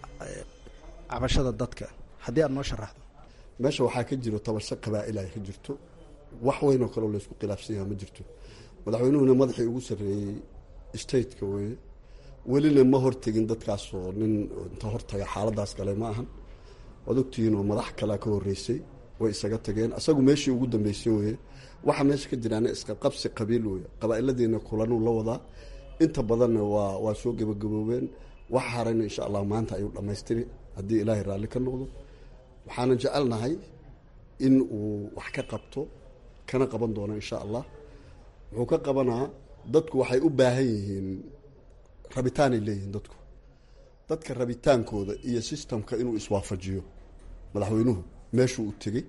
cabashada dadka haddii aad noo sharaxdo meesha waxaa ka jiro tabasho qabaa-il ay ka jirto wax weynoo kaleo laysku khilaafsan yaha ma jirto madaxweynuhuna madaxii ugu sarreeyey stateka weye welina ma hortegin dadkaasoo nin inta hortaga xaaladaas gale ma ahan waad ogtihiin oo madax kalea ka horeysay way isaga tageen asagu meeshii ugu dambeysay weye waxaa meesha ka jiraana isqabqabsi qabiil weye qabaa-iladiina kulanuu la wadaa inta badanna waa waa soo gebagaboobeen wax harayna insha allah maanta ayuu dhammaystiri haddii ilaahay raalli ka noqdo waxaanan jecelnahay in uu wax ka qabto kana qaban doono insha allah wuxuu ka qabanaa dadku waxay u baahan yihiin rabitaanay leeyihiin dadku dadka rabitaankooda iyo sistamka inuu iswaafajiyo madaxweynuhu meeshuu u tegey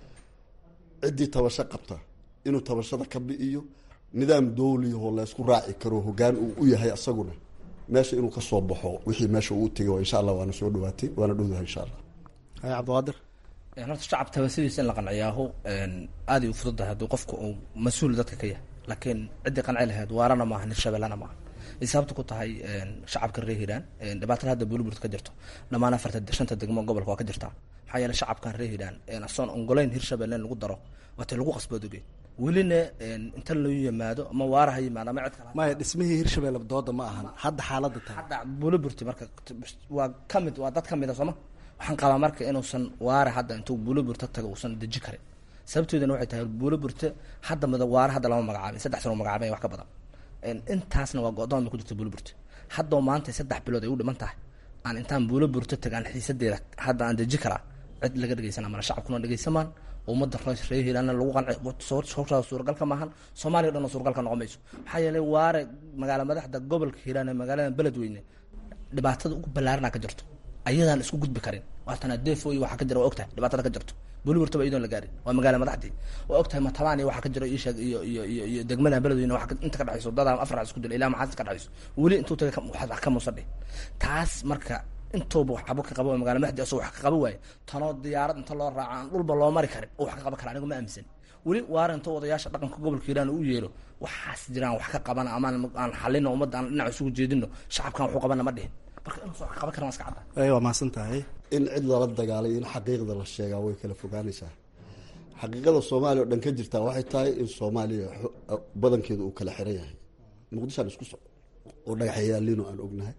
ciddii tabasho qabta inuu tabashada ka bi'iyo nidaam dowliyahoo laysku raaci karo hogaan uu u yahay asaguna meesha inuu ka soo baxo wixii meesha uu tegay insha allah waana soo dhawaatay waana dhowdahay insha allah hay cabdiqaadir horta shacab tabasidiisa in la qanciyaahu aada u fududahay hadduu qofku uu mas-uul dadka ka yahay laakiin ciddii qanci lahayd waarana maaha hirshabellana maaha ay sababta ku tahay shacabka reer hiiraan dhibaatada hadda buuliburt ka jirto dhammaan afarta shanta degmo gobolka waa ka jirtaa maxaa yeele shacabkan reer hiiraan asoon ongoleyn hirshabelle in lagu daro waatay lagu qasboodogey welina inta loo yimaado ama waara ha yimaado ama cid kale maya dhismihii hirshabelle dooda ma ahan hadda xaaladda tahay hadda buuliburti marka waa ka mid waa dad ka mid a sooma waxaan qabaa marka inuusan waare hadda intuu buuliburta taga uusan deji karin sababteeduna waxay tahay buuliburte hadda mid waare hadda lama magacaabin saddex sano magacaabin wax ka badan intaasna waa go-doon ba ku jirta buuliburte haddoo maanta saddex bilood ay u dhiman tahay aan intaan buuliburte tagaan xiisadeeda hadda aan deji karaa cid laga dhegeysana mana shacabkuna dhegeysamaan ummadda reer hiiraanna lagu qanci suuragalka maahan soomaaliya o dhan suuragalka noqon mayso maxaa yeelay waare magaala madaxda gobolka hiiraan ee magaalada beledweyne dhibaatada ugu ballaarana ka jirto ayadaan isku gudbi karin waatana defo iyo waxaa ka jira waa ogtahay dhibaatada ka jirto buliburtaba iyadoon la gaarin waa magaala madaxdii waa ogtahay matabaan iyo waxaa ka jiro isheeg iyo iyo iyo iyo degmada beledweyne waa inta ka dhexayso dadaa afar isku dila ilaa maxaas ka dhexayso weli intuu taga wax ka muusadhe taas marka intooba wax cabo ka qabo magaala madaxdii asoo wax ka qabo waaye tanoo diyaarad inta loo raaco aan dhulba loo mari karin oo wax ka qaban kara anigu ma aaminsan weli waara inta odayaasha dhaqanka gobolka hiiraan u yeelo waxaas jiraan wax ka qabana ama aan xalino ummadda aan dhinac isugu jeedino shacabkan waxu qabana ma dhihin marka inuusan wax qaban karan waa iska cadda waa mahadsan tahay in cid lala dagaalay in xaqiiqda la sheegaa way kala fogaanaysaa xaqiiqada soomaaliya oo dhan ka jirtaa waxay tahay in soomaaliya badankeedu uu kala xiran yahay muqdishoan isku soco oo dhagaxyaaliino aan ognahay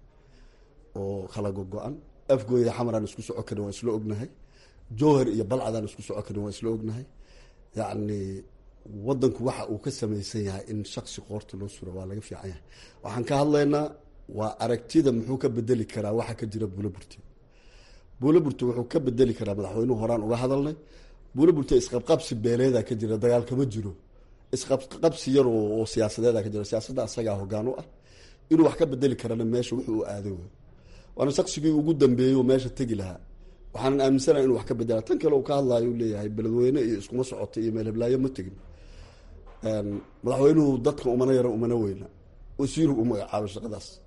oo kala gogo-an afgooyda xamaraan isku soco karin waa isla ognahay jowhar iyo balcadaan isku soco karin waa isla ognahay yacni wadanku waxa uu ka samaysan yahay in shaksi qoorta loo suro waa laga fiican yahay waxaan ka hadlaynaa waa aragtida muxuu ka bedeli karaa waxa ka jira buulaburte buulaburte wuxuu ka bedeli karaa madaxweynuhu horaan uga hadalnay buulaburte isqabqabsi beeleeda ka jira dagaal kama jiro isqabqabsi yar oo siyaasadeeda ka jira siyaasadda asagaa hogaan u ah inuu wax ka bedeli karana meesha wuxuu u aaday wey waana shaqsigii ugu dambeeyey oo meesha tegi lahaa waxaanan aaminsanaha inu wax ka bedela tan kale uu ka hadlaayo u leeyahay beledweyne iyo iskuma socota iyo meel heblaayo ma tegin madaxweynuhu dadka umana yara umana weyna wasiiru u magacaabay shaqadaas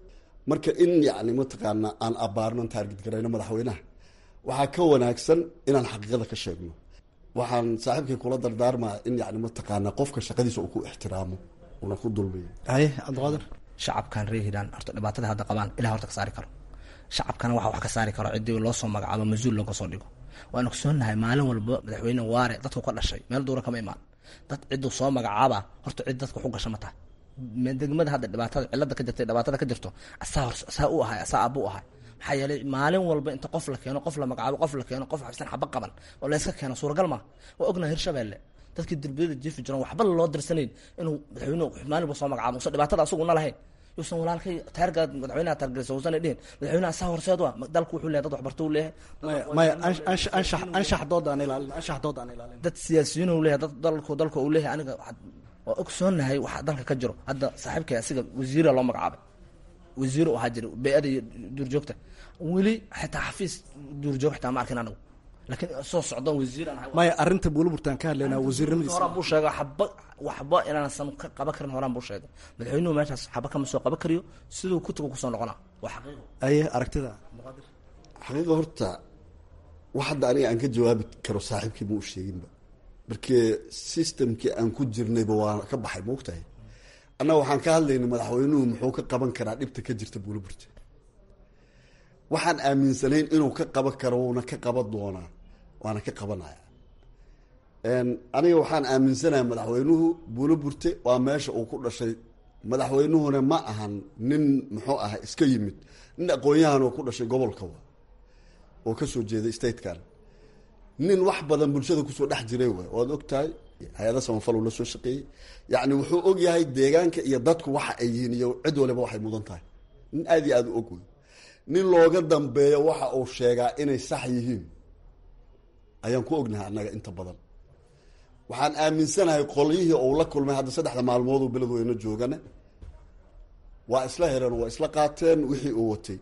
marka in yacni mataqaana aan abaarno taargid garayno madaxweynaha waxaa ka wanaagsan inaan xaqiiqada ka sheegno waxaan saaxiibkay kula dardaarmaa in yani mataqaana qofka shaqadiisa uu ku ixtiraamo una ku dulmiyo haye cabdiqaadir shacabkan reer hiiraan horta dhibaatada hadda qabaan ilah horta ka saari karo shacabkana waxa wax ka saari karo ciddii loo soo magacaabo mas-uul looga soo dhigo waan ogsoonahay maalin walba madaxweyne waare dadku ka dhashay meel duura kama imaan dad cidduu soo magacaaba horta cid dadka waxu gasha ma tahay degmada hadda dhibaatada cilada ka jirtay dhibaatada ka jirto asaa hor asaa u ahay asaa abu ahay maxaa yeelay maalin walba inta qof la keeno qof la magacaabo qof la keeno qof xabsan xaba qaban oo layska keeno suuragal ma waa ognahay hirshabeelle dadkii derbiyada jiifi jiran waxba loo dirsanayn inuu madaxweynuhu maalin walba soo magacaabo usan dhibaatada asaguna lahayn yuusan walaalkay taarga madaxweynaha taargelisa uusan dhihin madaxweynaha asaa horseed waa dalku wuxuu leeyahay dad waxbarto uu leeyahay maya anshax anshax dooda aan ilaalin anshax dooda aan ilaalin dad siyaasiyiin uu leeyahay dad dalku dalka uu leeyahay aniga waa ogsoonahay waxa dalka ka jiro hadda saaxiibkay asiga wasiira loo magacaabay wasiir u ahaa jira bey-ada iyo duurjoogta weli xitaa xafiis duurjoog xitaa ma arkin anagu laakiin soo socdo wasiir aan ahay maya arrinta buulaburtaan ka hadlaynaa wasiirnimadiisa horaan buu sheegay xaba waxba inaansan ka qaban karin horaan buu sheegay madaxweynuhu meeshaas xaba kama soo qaban kariyo siduu kutiga kusoo noqonaa waa xaqiiqo aye aragtida xaqiiqa horta wax hadda aniga aan ka jawaabi karo saaxiibkii ma u sheeginba markee systemkii aan ku jirnayba waa ka baxay maogtahay annaga waxaan ka hadlaynay madaxweynuhu muxuu ka qaban karaa dhibta ka jirta buulaburta waxaan aaminsanayn inuu ka qaban karo wuuna ka qaban doonaa waana ka qabanaya aniga waxaan aaminsanahay madaxweynuhu buulaburte waa meesha uu ku dhashay madaxweynuhuna ma ahan nin muxuu aha iska yimid nin aqoon-yahan oo ku dhashay gobolka wa oo kasoo jeeday statekan nin wax badan bulshada kusoo dhex jiray waay waad og tahay hay-ada samafal uu la soo shaqeeyey yacni wuxuu og yahay deegaanka iyo dadku waxa ay yihiin iyo cid waliba waxay mudan tahay nin aada iyo aada u og wey nin looga dambeeyo waxa uu sheegaa inay sax yihiin ayaan ku ognahay annaga inta badan waxaan aaminsanahay qolyihii uu la kulmay hadda saddexda maalmooduu beledweyne joogane waa isla hereen waa isla qaateen wixii uu watay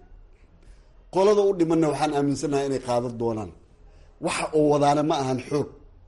qolada u dhimanna waxaan aaminsanahay inay qaadan doonaan waxa uu wadaana ma ahan xoog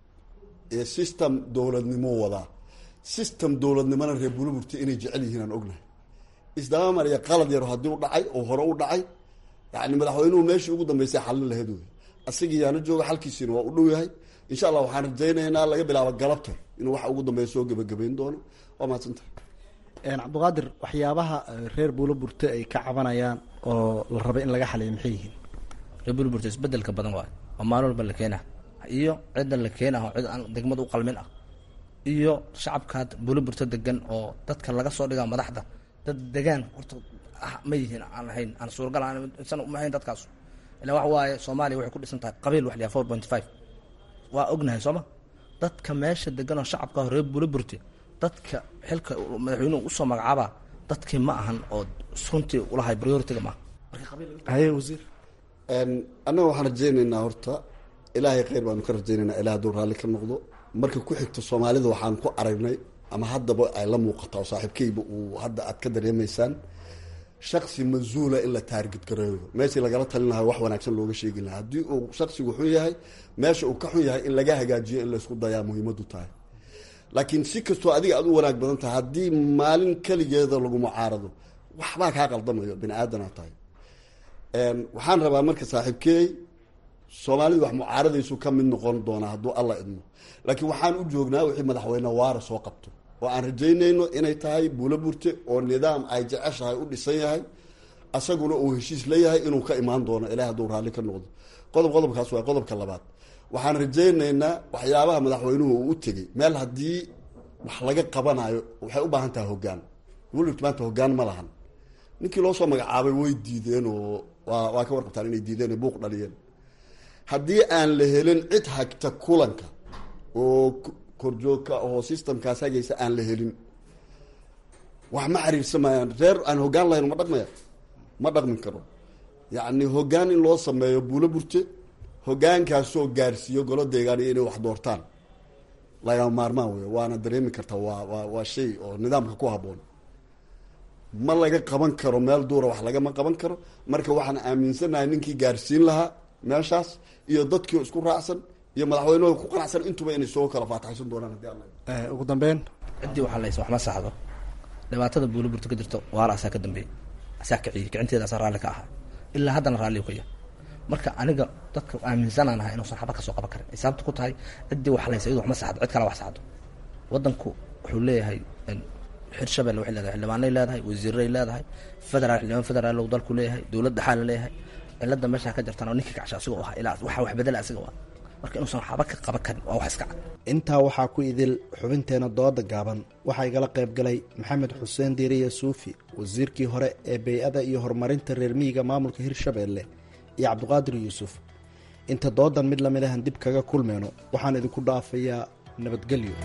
ee system dowladnimo wadaa system dowladnimona reer buulaburta inay jecel yihiin aan ognahay isdaba mariya qalad yaro haddii u dhacay oo hore u dhacay yani madaxweynuhu meeshii ugu dambeysay xallin lahayd wey asagii yaana jooga xalkiisiina waa u dhow yahay insha allah waxaan rajaynaynaa laga bilaabo galabta inuu waxa ugu dambeeya soo gebagabayn doono waa mahadsantahay cabdiqaadir waxyaabaha reer buulaburte ay ka cabanayaan oo la rabay in laga xaliyo maxay yihiin reer buulaburte isbedelka badan waayo oo maalin walba la keenaa iyo cidda la keenah oo cid aan degmada u qalmin ah iyo shacabka buulaburte degan oo dadka laga soo dhigaa madaxda dad degaan horta ma yihiin aan ahayn aan suuragal aan uma ahayn dadkaas ilaa waxa waaye soomaaliya waxay ku dhisan tahay qabiil wax liyaa four point five waa ognahay sooma dadka meesha degan oo shacabka reer buulaburte dadka xilka madaxweynuhu usoo magacaaba dadkii ma ahan oo runtii ulahay prioritiga maaha haye wasiir annaga waxaan rajaynaynaa horta ilaahay kheyr baanu ka rajaynaynaa ilaah hadduu raalli ka noqdo marka ku xigto soomaalida waxaan ku aragnay ama haddaba ay la muuqata oo saaxiibkeyba uu hadda aad ka dareemaysaan shaksi mas-uula in la taargid gareeyo meeshii lagala talin lahaa wax wanaagsan looga sheegi lahaa haddii uu shaksigu xun yahay meesha uu ka xun yahay in laga hagaajiyo in laysku dayaa muhiimadu tahay laakiin si kastoo adiga aad u wanaag badan tahay haddii maalin keligeeda lagu mucaarado waxbaa kaa qaldamayo bini aadana tahay waxaan rabaa marka saaxiibkeey soomaalidu wax mucaaradaysu ka mid noqon doonaa hadduu alla idmo laakiin waxaan u joognaa wixii madaxweyne waara soo qabto oo aan rajaynayno inay tahay buula burte oo nidaam ay jeceshahay u dhisan yahay asaguna uu heshiis leeyahay inuu ka imaan doono ilaah hadduu raalli ka noqdo qodob qodobkaas waa qodobka labaad waxaan rajaynaynaa waxyaabaha madaxweynuhu uu u tegey meel haddii wax laga qabanayo waxay u baahan tahay hoggaan buulaburt maanta hoggaan ma lahan ninkii loo soo magacaabay way diideen oo waa waa ka warqabtaan inay diideen o buuq dhaliyeen haddii aan la helin cid hagta kulanka oo korjoogka oo systemkaas hagaysa aan la helin wax ma xiriirsamayaan reer aan hoggaan lahayn ma dhaqmaya ma dhaqmin karo yacni hoggaan in loo sameeyo buulo burte hoggaankaasoo gaarsiiyo golo deegaaniyo inay wax doortaan lagama maarmaan wey waana dareemi kartaa waa waa waa shay oo nidaamka ku habboon ma laga qaban karo meel duura wax lagama qaban karo marka waxaan aaminsanahay ninkii gaarsiin lahaa meeshaas iyo dadkii isku raacsan iyo madaxweynuhu ku qanacsan intuba inay soo kala faataxaysan doonaan haddii alla ugu dambeyn ciddii waxaa laysa wax ma saxdo dhibaatada buulaburta ka jirto waaraasaa ka dambeeyey asaa kiciyey kicinteeda asaa raalli ka ahaa ilaa haddana raalli ka yahay marka aniga dadka aaminsanaan ahaa inuusan xaba kasoo qaban karin ay sababta ku tahay ciddii wax laysa iyadu wax ma saxdo cid kale wax saxdo waddanku wuxuu leeyahay hirshabelle waxay leedahay xildhibaanay leedahay wasiiray leedahay federaal xildhibaan federaal uu dalku leeyahay dowlad dhaxaa la leeyahay cilada meesha ka jirtana oo ninkii kacsha asigoo ahaa ilaa waxa wax bedela asiga waa marka inuusan waxba ka qaban karin waa wax iska cad intaa waxaa ku idil xubinteena dooda gaaban waxaa igala qayb galay maxamed xuseen diiriya suufi wasiirkii hore ee bey-ada iyo horumarinta reer miyiga maamulka hirshabeelle iyo cabdiqaadir yuusuf inta doodan mid lamid ahan dib kaga kulmeyno waxaan idinku dhaafayaa nabadgelyo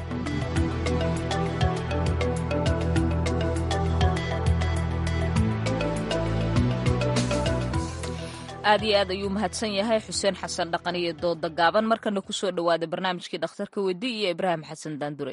aad iyo aad ayuu mahadsan yahay xuseen xasan dhaqan iyo dooda gaaban markana kusoo dhawaada barnaamijkii dhakhtarka wedi iyo ibraahim xasan daandurey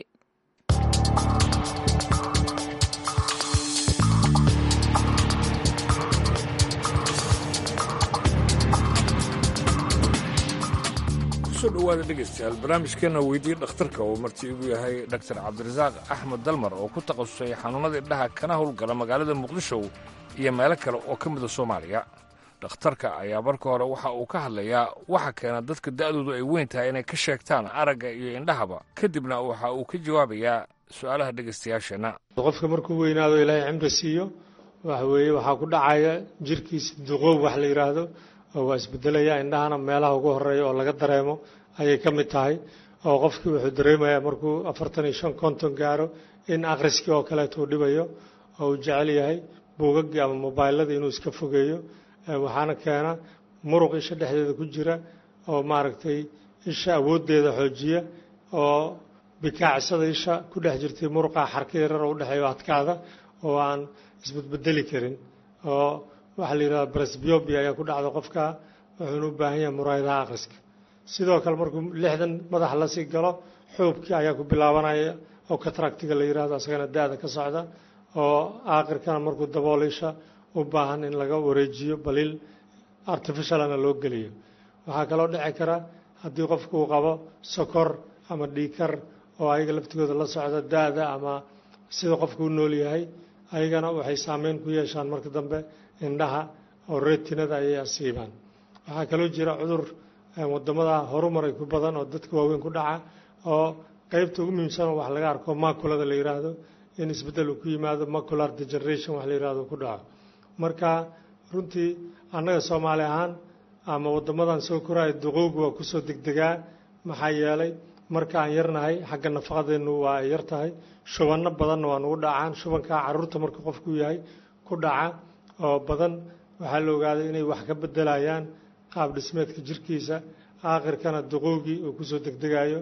kusoo dhawaada dhegaystayaal barnaamijkeena weydiiye dhakhtarka uu marti igu yahay dhaktar cabdirasaaq axmed dalmar oo ku takhasusay xanuunnada indhaha kana howlgala magaalada muqdisho iyo meelo kale oo ka mida soomaaliya dhakhtarka ayaa marka hore waxa uu ka hadlayaa waxa keena dadka da'doodu ay weyn tahay inay ka sheegtaan aragga iyo indhahaba kadibna waxa uu ka jawaabayaa su'aalaha dhegaystayaasheenna qofka markuu weynaado ilaahay cimri siiyo waxa weeye waxaa ku dhacaya jirkiisa duqoob wax la yidhaahdo oo waa isbedelaya indhahana meelaha ugu horeeya oo laga dareemo ayay ka mid tahay oo qofkii wuxuu dareemayaa markuu afartan iyo shan konton gaaro in akhriskii oo kaleeto uu dhibayo oo uu jecel yahay buugaggii ama mobaylladii inuu iska fogeeyo waxaana keena muruq isha dhexdeeda ku jira oo maaragtay isha awooddeeda xoojiya oo bikaacsada isha ku dhex jirtay muruqa xarka yarar oo udhexeeyo adkaada oo aan isbedbedeli karin oo waxaa la yidhahda brasbiobia ayaa ku dhacda qofka wuxuuna u baahan yahay muraayadaha akhriska sidoo kale markuu lixdan madax la sii galo xuubkii ayaa ku bilaabanaya oo kataractiga la yidhahdo asagana da-da ka socda oo aakhirkana markuu daboolo isha u baahan in laga wareejiyo baliil artificialana loo geliyo waxaa kaloo dhici kara haddii qofku uu qabo sokor ama dhiikar oo ayaga laftigooda la socda da-da ama sida qofku u nool yahay ayagana waxay saameyn ku yeeshaan marka dambe indhaha oo retinada ayay asiibaan waxaa kaloo jira cudur wadamada horumaray ku badan oo dadka waaweyn ku dhaca oo qeybta ugu muhiimsan wax laga arko maculada la yidhaahdo in isbeddel uu ku yimaado macular degeneration wax la yidhahdo ku dhaco marka runtii annaga soomaali ahaan ama waddamadan soo koraya duqowgu waa kusoo degdegaa maxaa yeelay marka aan yarnahay xagga nafaqadeennu waa ay yar tahay shubanno badanna waa nugu dhacaan shubankaa carruurta marka qofku yahay ku dhaca oo badan waxaa la ogaaday inay wax ka bedelayaan qaab dhismeedka jirkiisa aakhirkana duqowgii uu kusoo degdegayo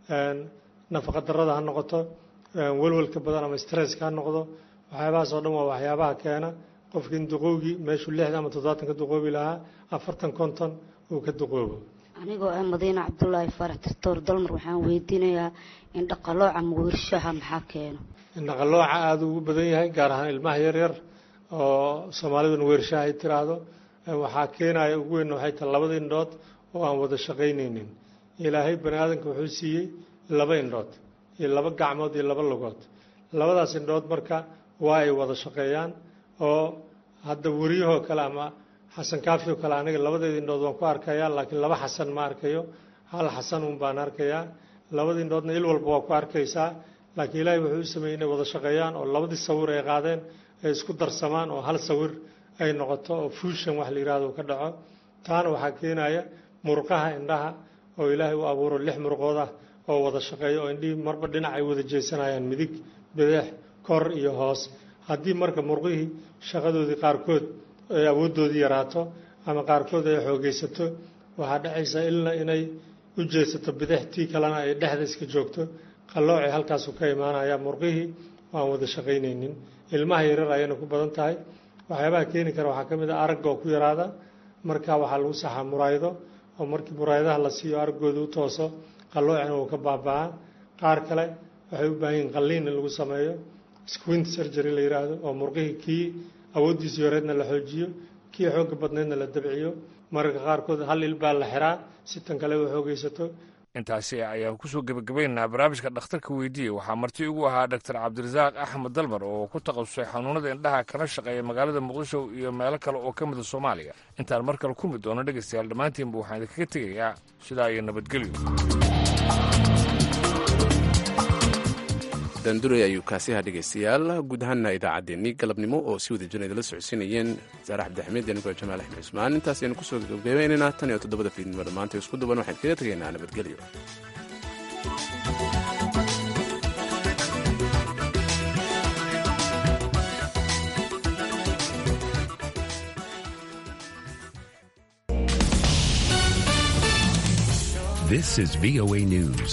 nafaqa darrada ha noqoto welwelka badan ama stresska ha noqdo waxyaabahaas oo dhan waa waxyaabaha keena qofka in duqowgii meeshuu lixdan ama toddobaatan ka duqoobi lahaa afartan konton uu ka duqoobo anigoo ah madiine cabdulaahi faarax doctor dalmar waxaan weydiinayaa in dhaqalooca mugirshaha maxaa keeno indhaqalooca aada ugu badan yahay gaar ahaan ilmaha yaryar oo soomaaliduna weershaha ay tiraahdo waxaa keenaya ugu weyn waxay tahay labada indhood oo aan wada shaqaynaynin ilaahay bani aadamka wuxuu siiyey laba indhood iyo laba gacmood iyo laba lugood labadaas indhood marka waa ay wada shaqeeyaan oo hadda weriyahoo kale ama xasan kaafi oo kale aniga labadeeda indhood waan ku arkayaa laakiin laba xasan ma arkayo hal xasan un baan arkayaa labada indhoodna il walba waa ku arkaysaa laakiin ilaahay wuxuu u sameeyey inay wada shaqeeyaan oo labadii sawir ay qaadeen ay isku darsamaan oo hal sawir ay noqoto oo fuushan wax la yidhahdo ka dhaco taana waxaa keenaya murqaha indhaha oo ilaahay u abuuro lix murqood ah oo wada shaqeeya oo indhihii marba dhinac ay wada jeesanayaan midig bidix kor iyo hoos haddii marka murqihii shaqadoodii qaarkood ay awooddoodii yaraato ama qaarkood ay xoogaysato waxaa dhacaysa ilna inay u jeesato bidix tii kalena ay dhexda iska joogto qalloocay halkaasu ka imaanaya murqihii waan wada shaqaynaynin ilmaha yarar ayayna ku badan tahay waxyaabaha keeni kara waxaa ka mid a aragga oo ku yaraada marka waxaa lagu saxaa muraayado oo markii muraayadaha la siiyo araggooda u tooso qalloocina uu ka baaba'aa qaar kale waxay u baahan yihin qalliin in lagu sameeyo squint surgery la yidhaahdo oo murqihii kii awooddiisa yoreedna la xoojiyo kii xoogga badneedna la dabciyo mararka qaarkood hal il baa la xiraa si tan kale u xoogaysato intaasi ayaan kusoo gebagabaynaynaa barnaamijka dhakhtarka weydiiye waxaa marti ugu ahaa doctor cabdirasaaq axmed dalmar oo ku takhasusay xanuunada indhaha kana shaqeeya magaalada muqdisho iyo meelo kale oo ka mida soomaaliya intaan mar kale ku mid doono dhegaystayaal dhammaantiinba waxaan idinkaga tegayaa sidaa iyo nabadgelyo daanduray ayuu kaasiha dhegaystayaal guud ahaana idaacaddeenii galabnimo oo si wada jirna idala socodsiinayeen saare cabdixamiid anigoo jamaal axmed cusmaan intaas aynu kusoo gabagabaynaynaa tan iyo toddobada fiidnimo dhammaanta isku duban waxaan kaga tegaynaa nabadgelyo This is VOA News.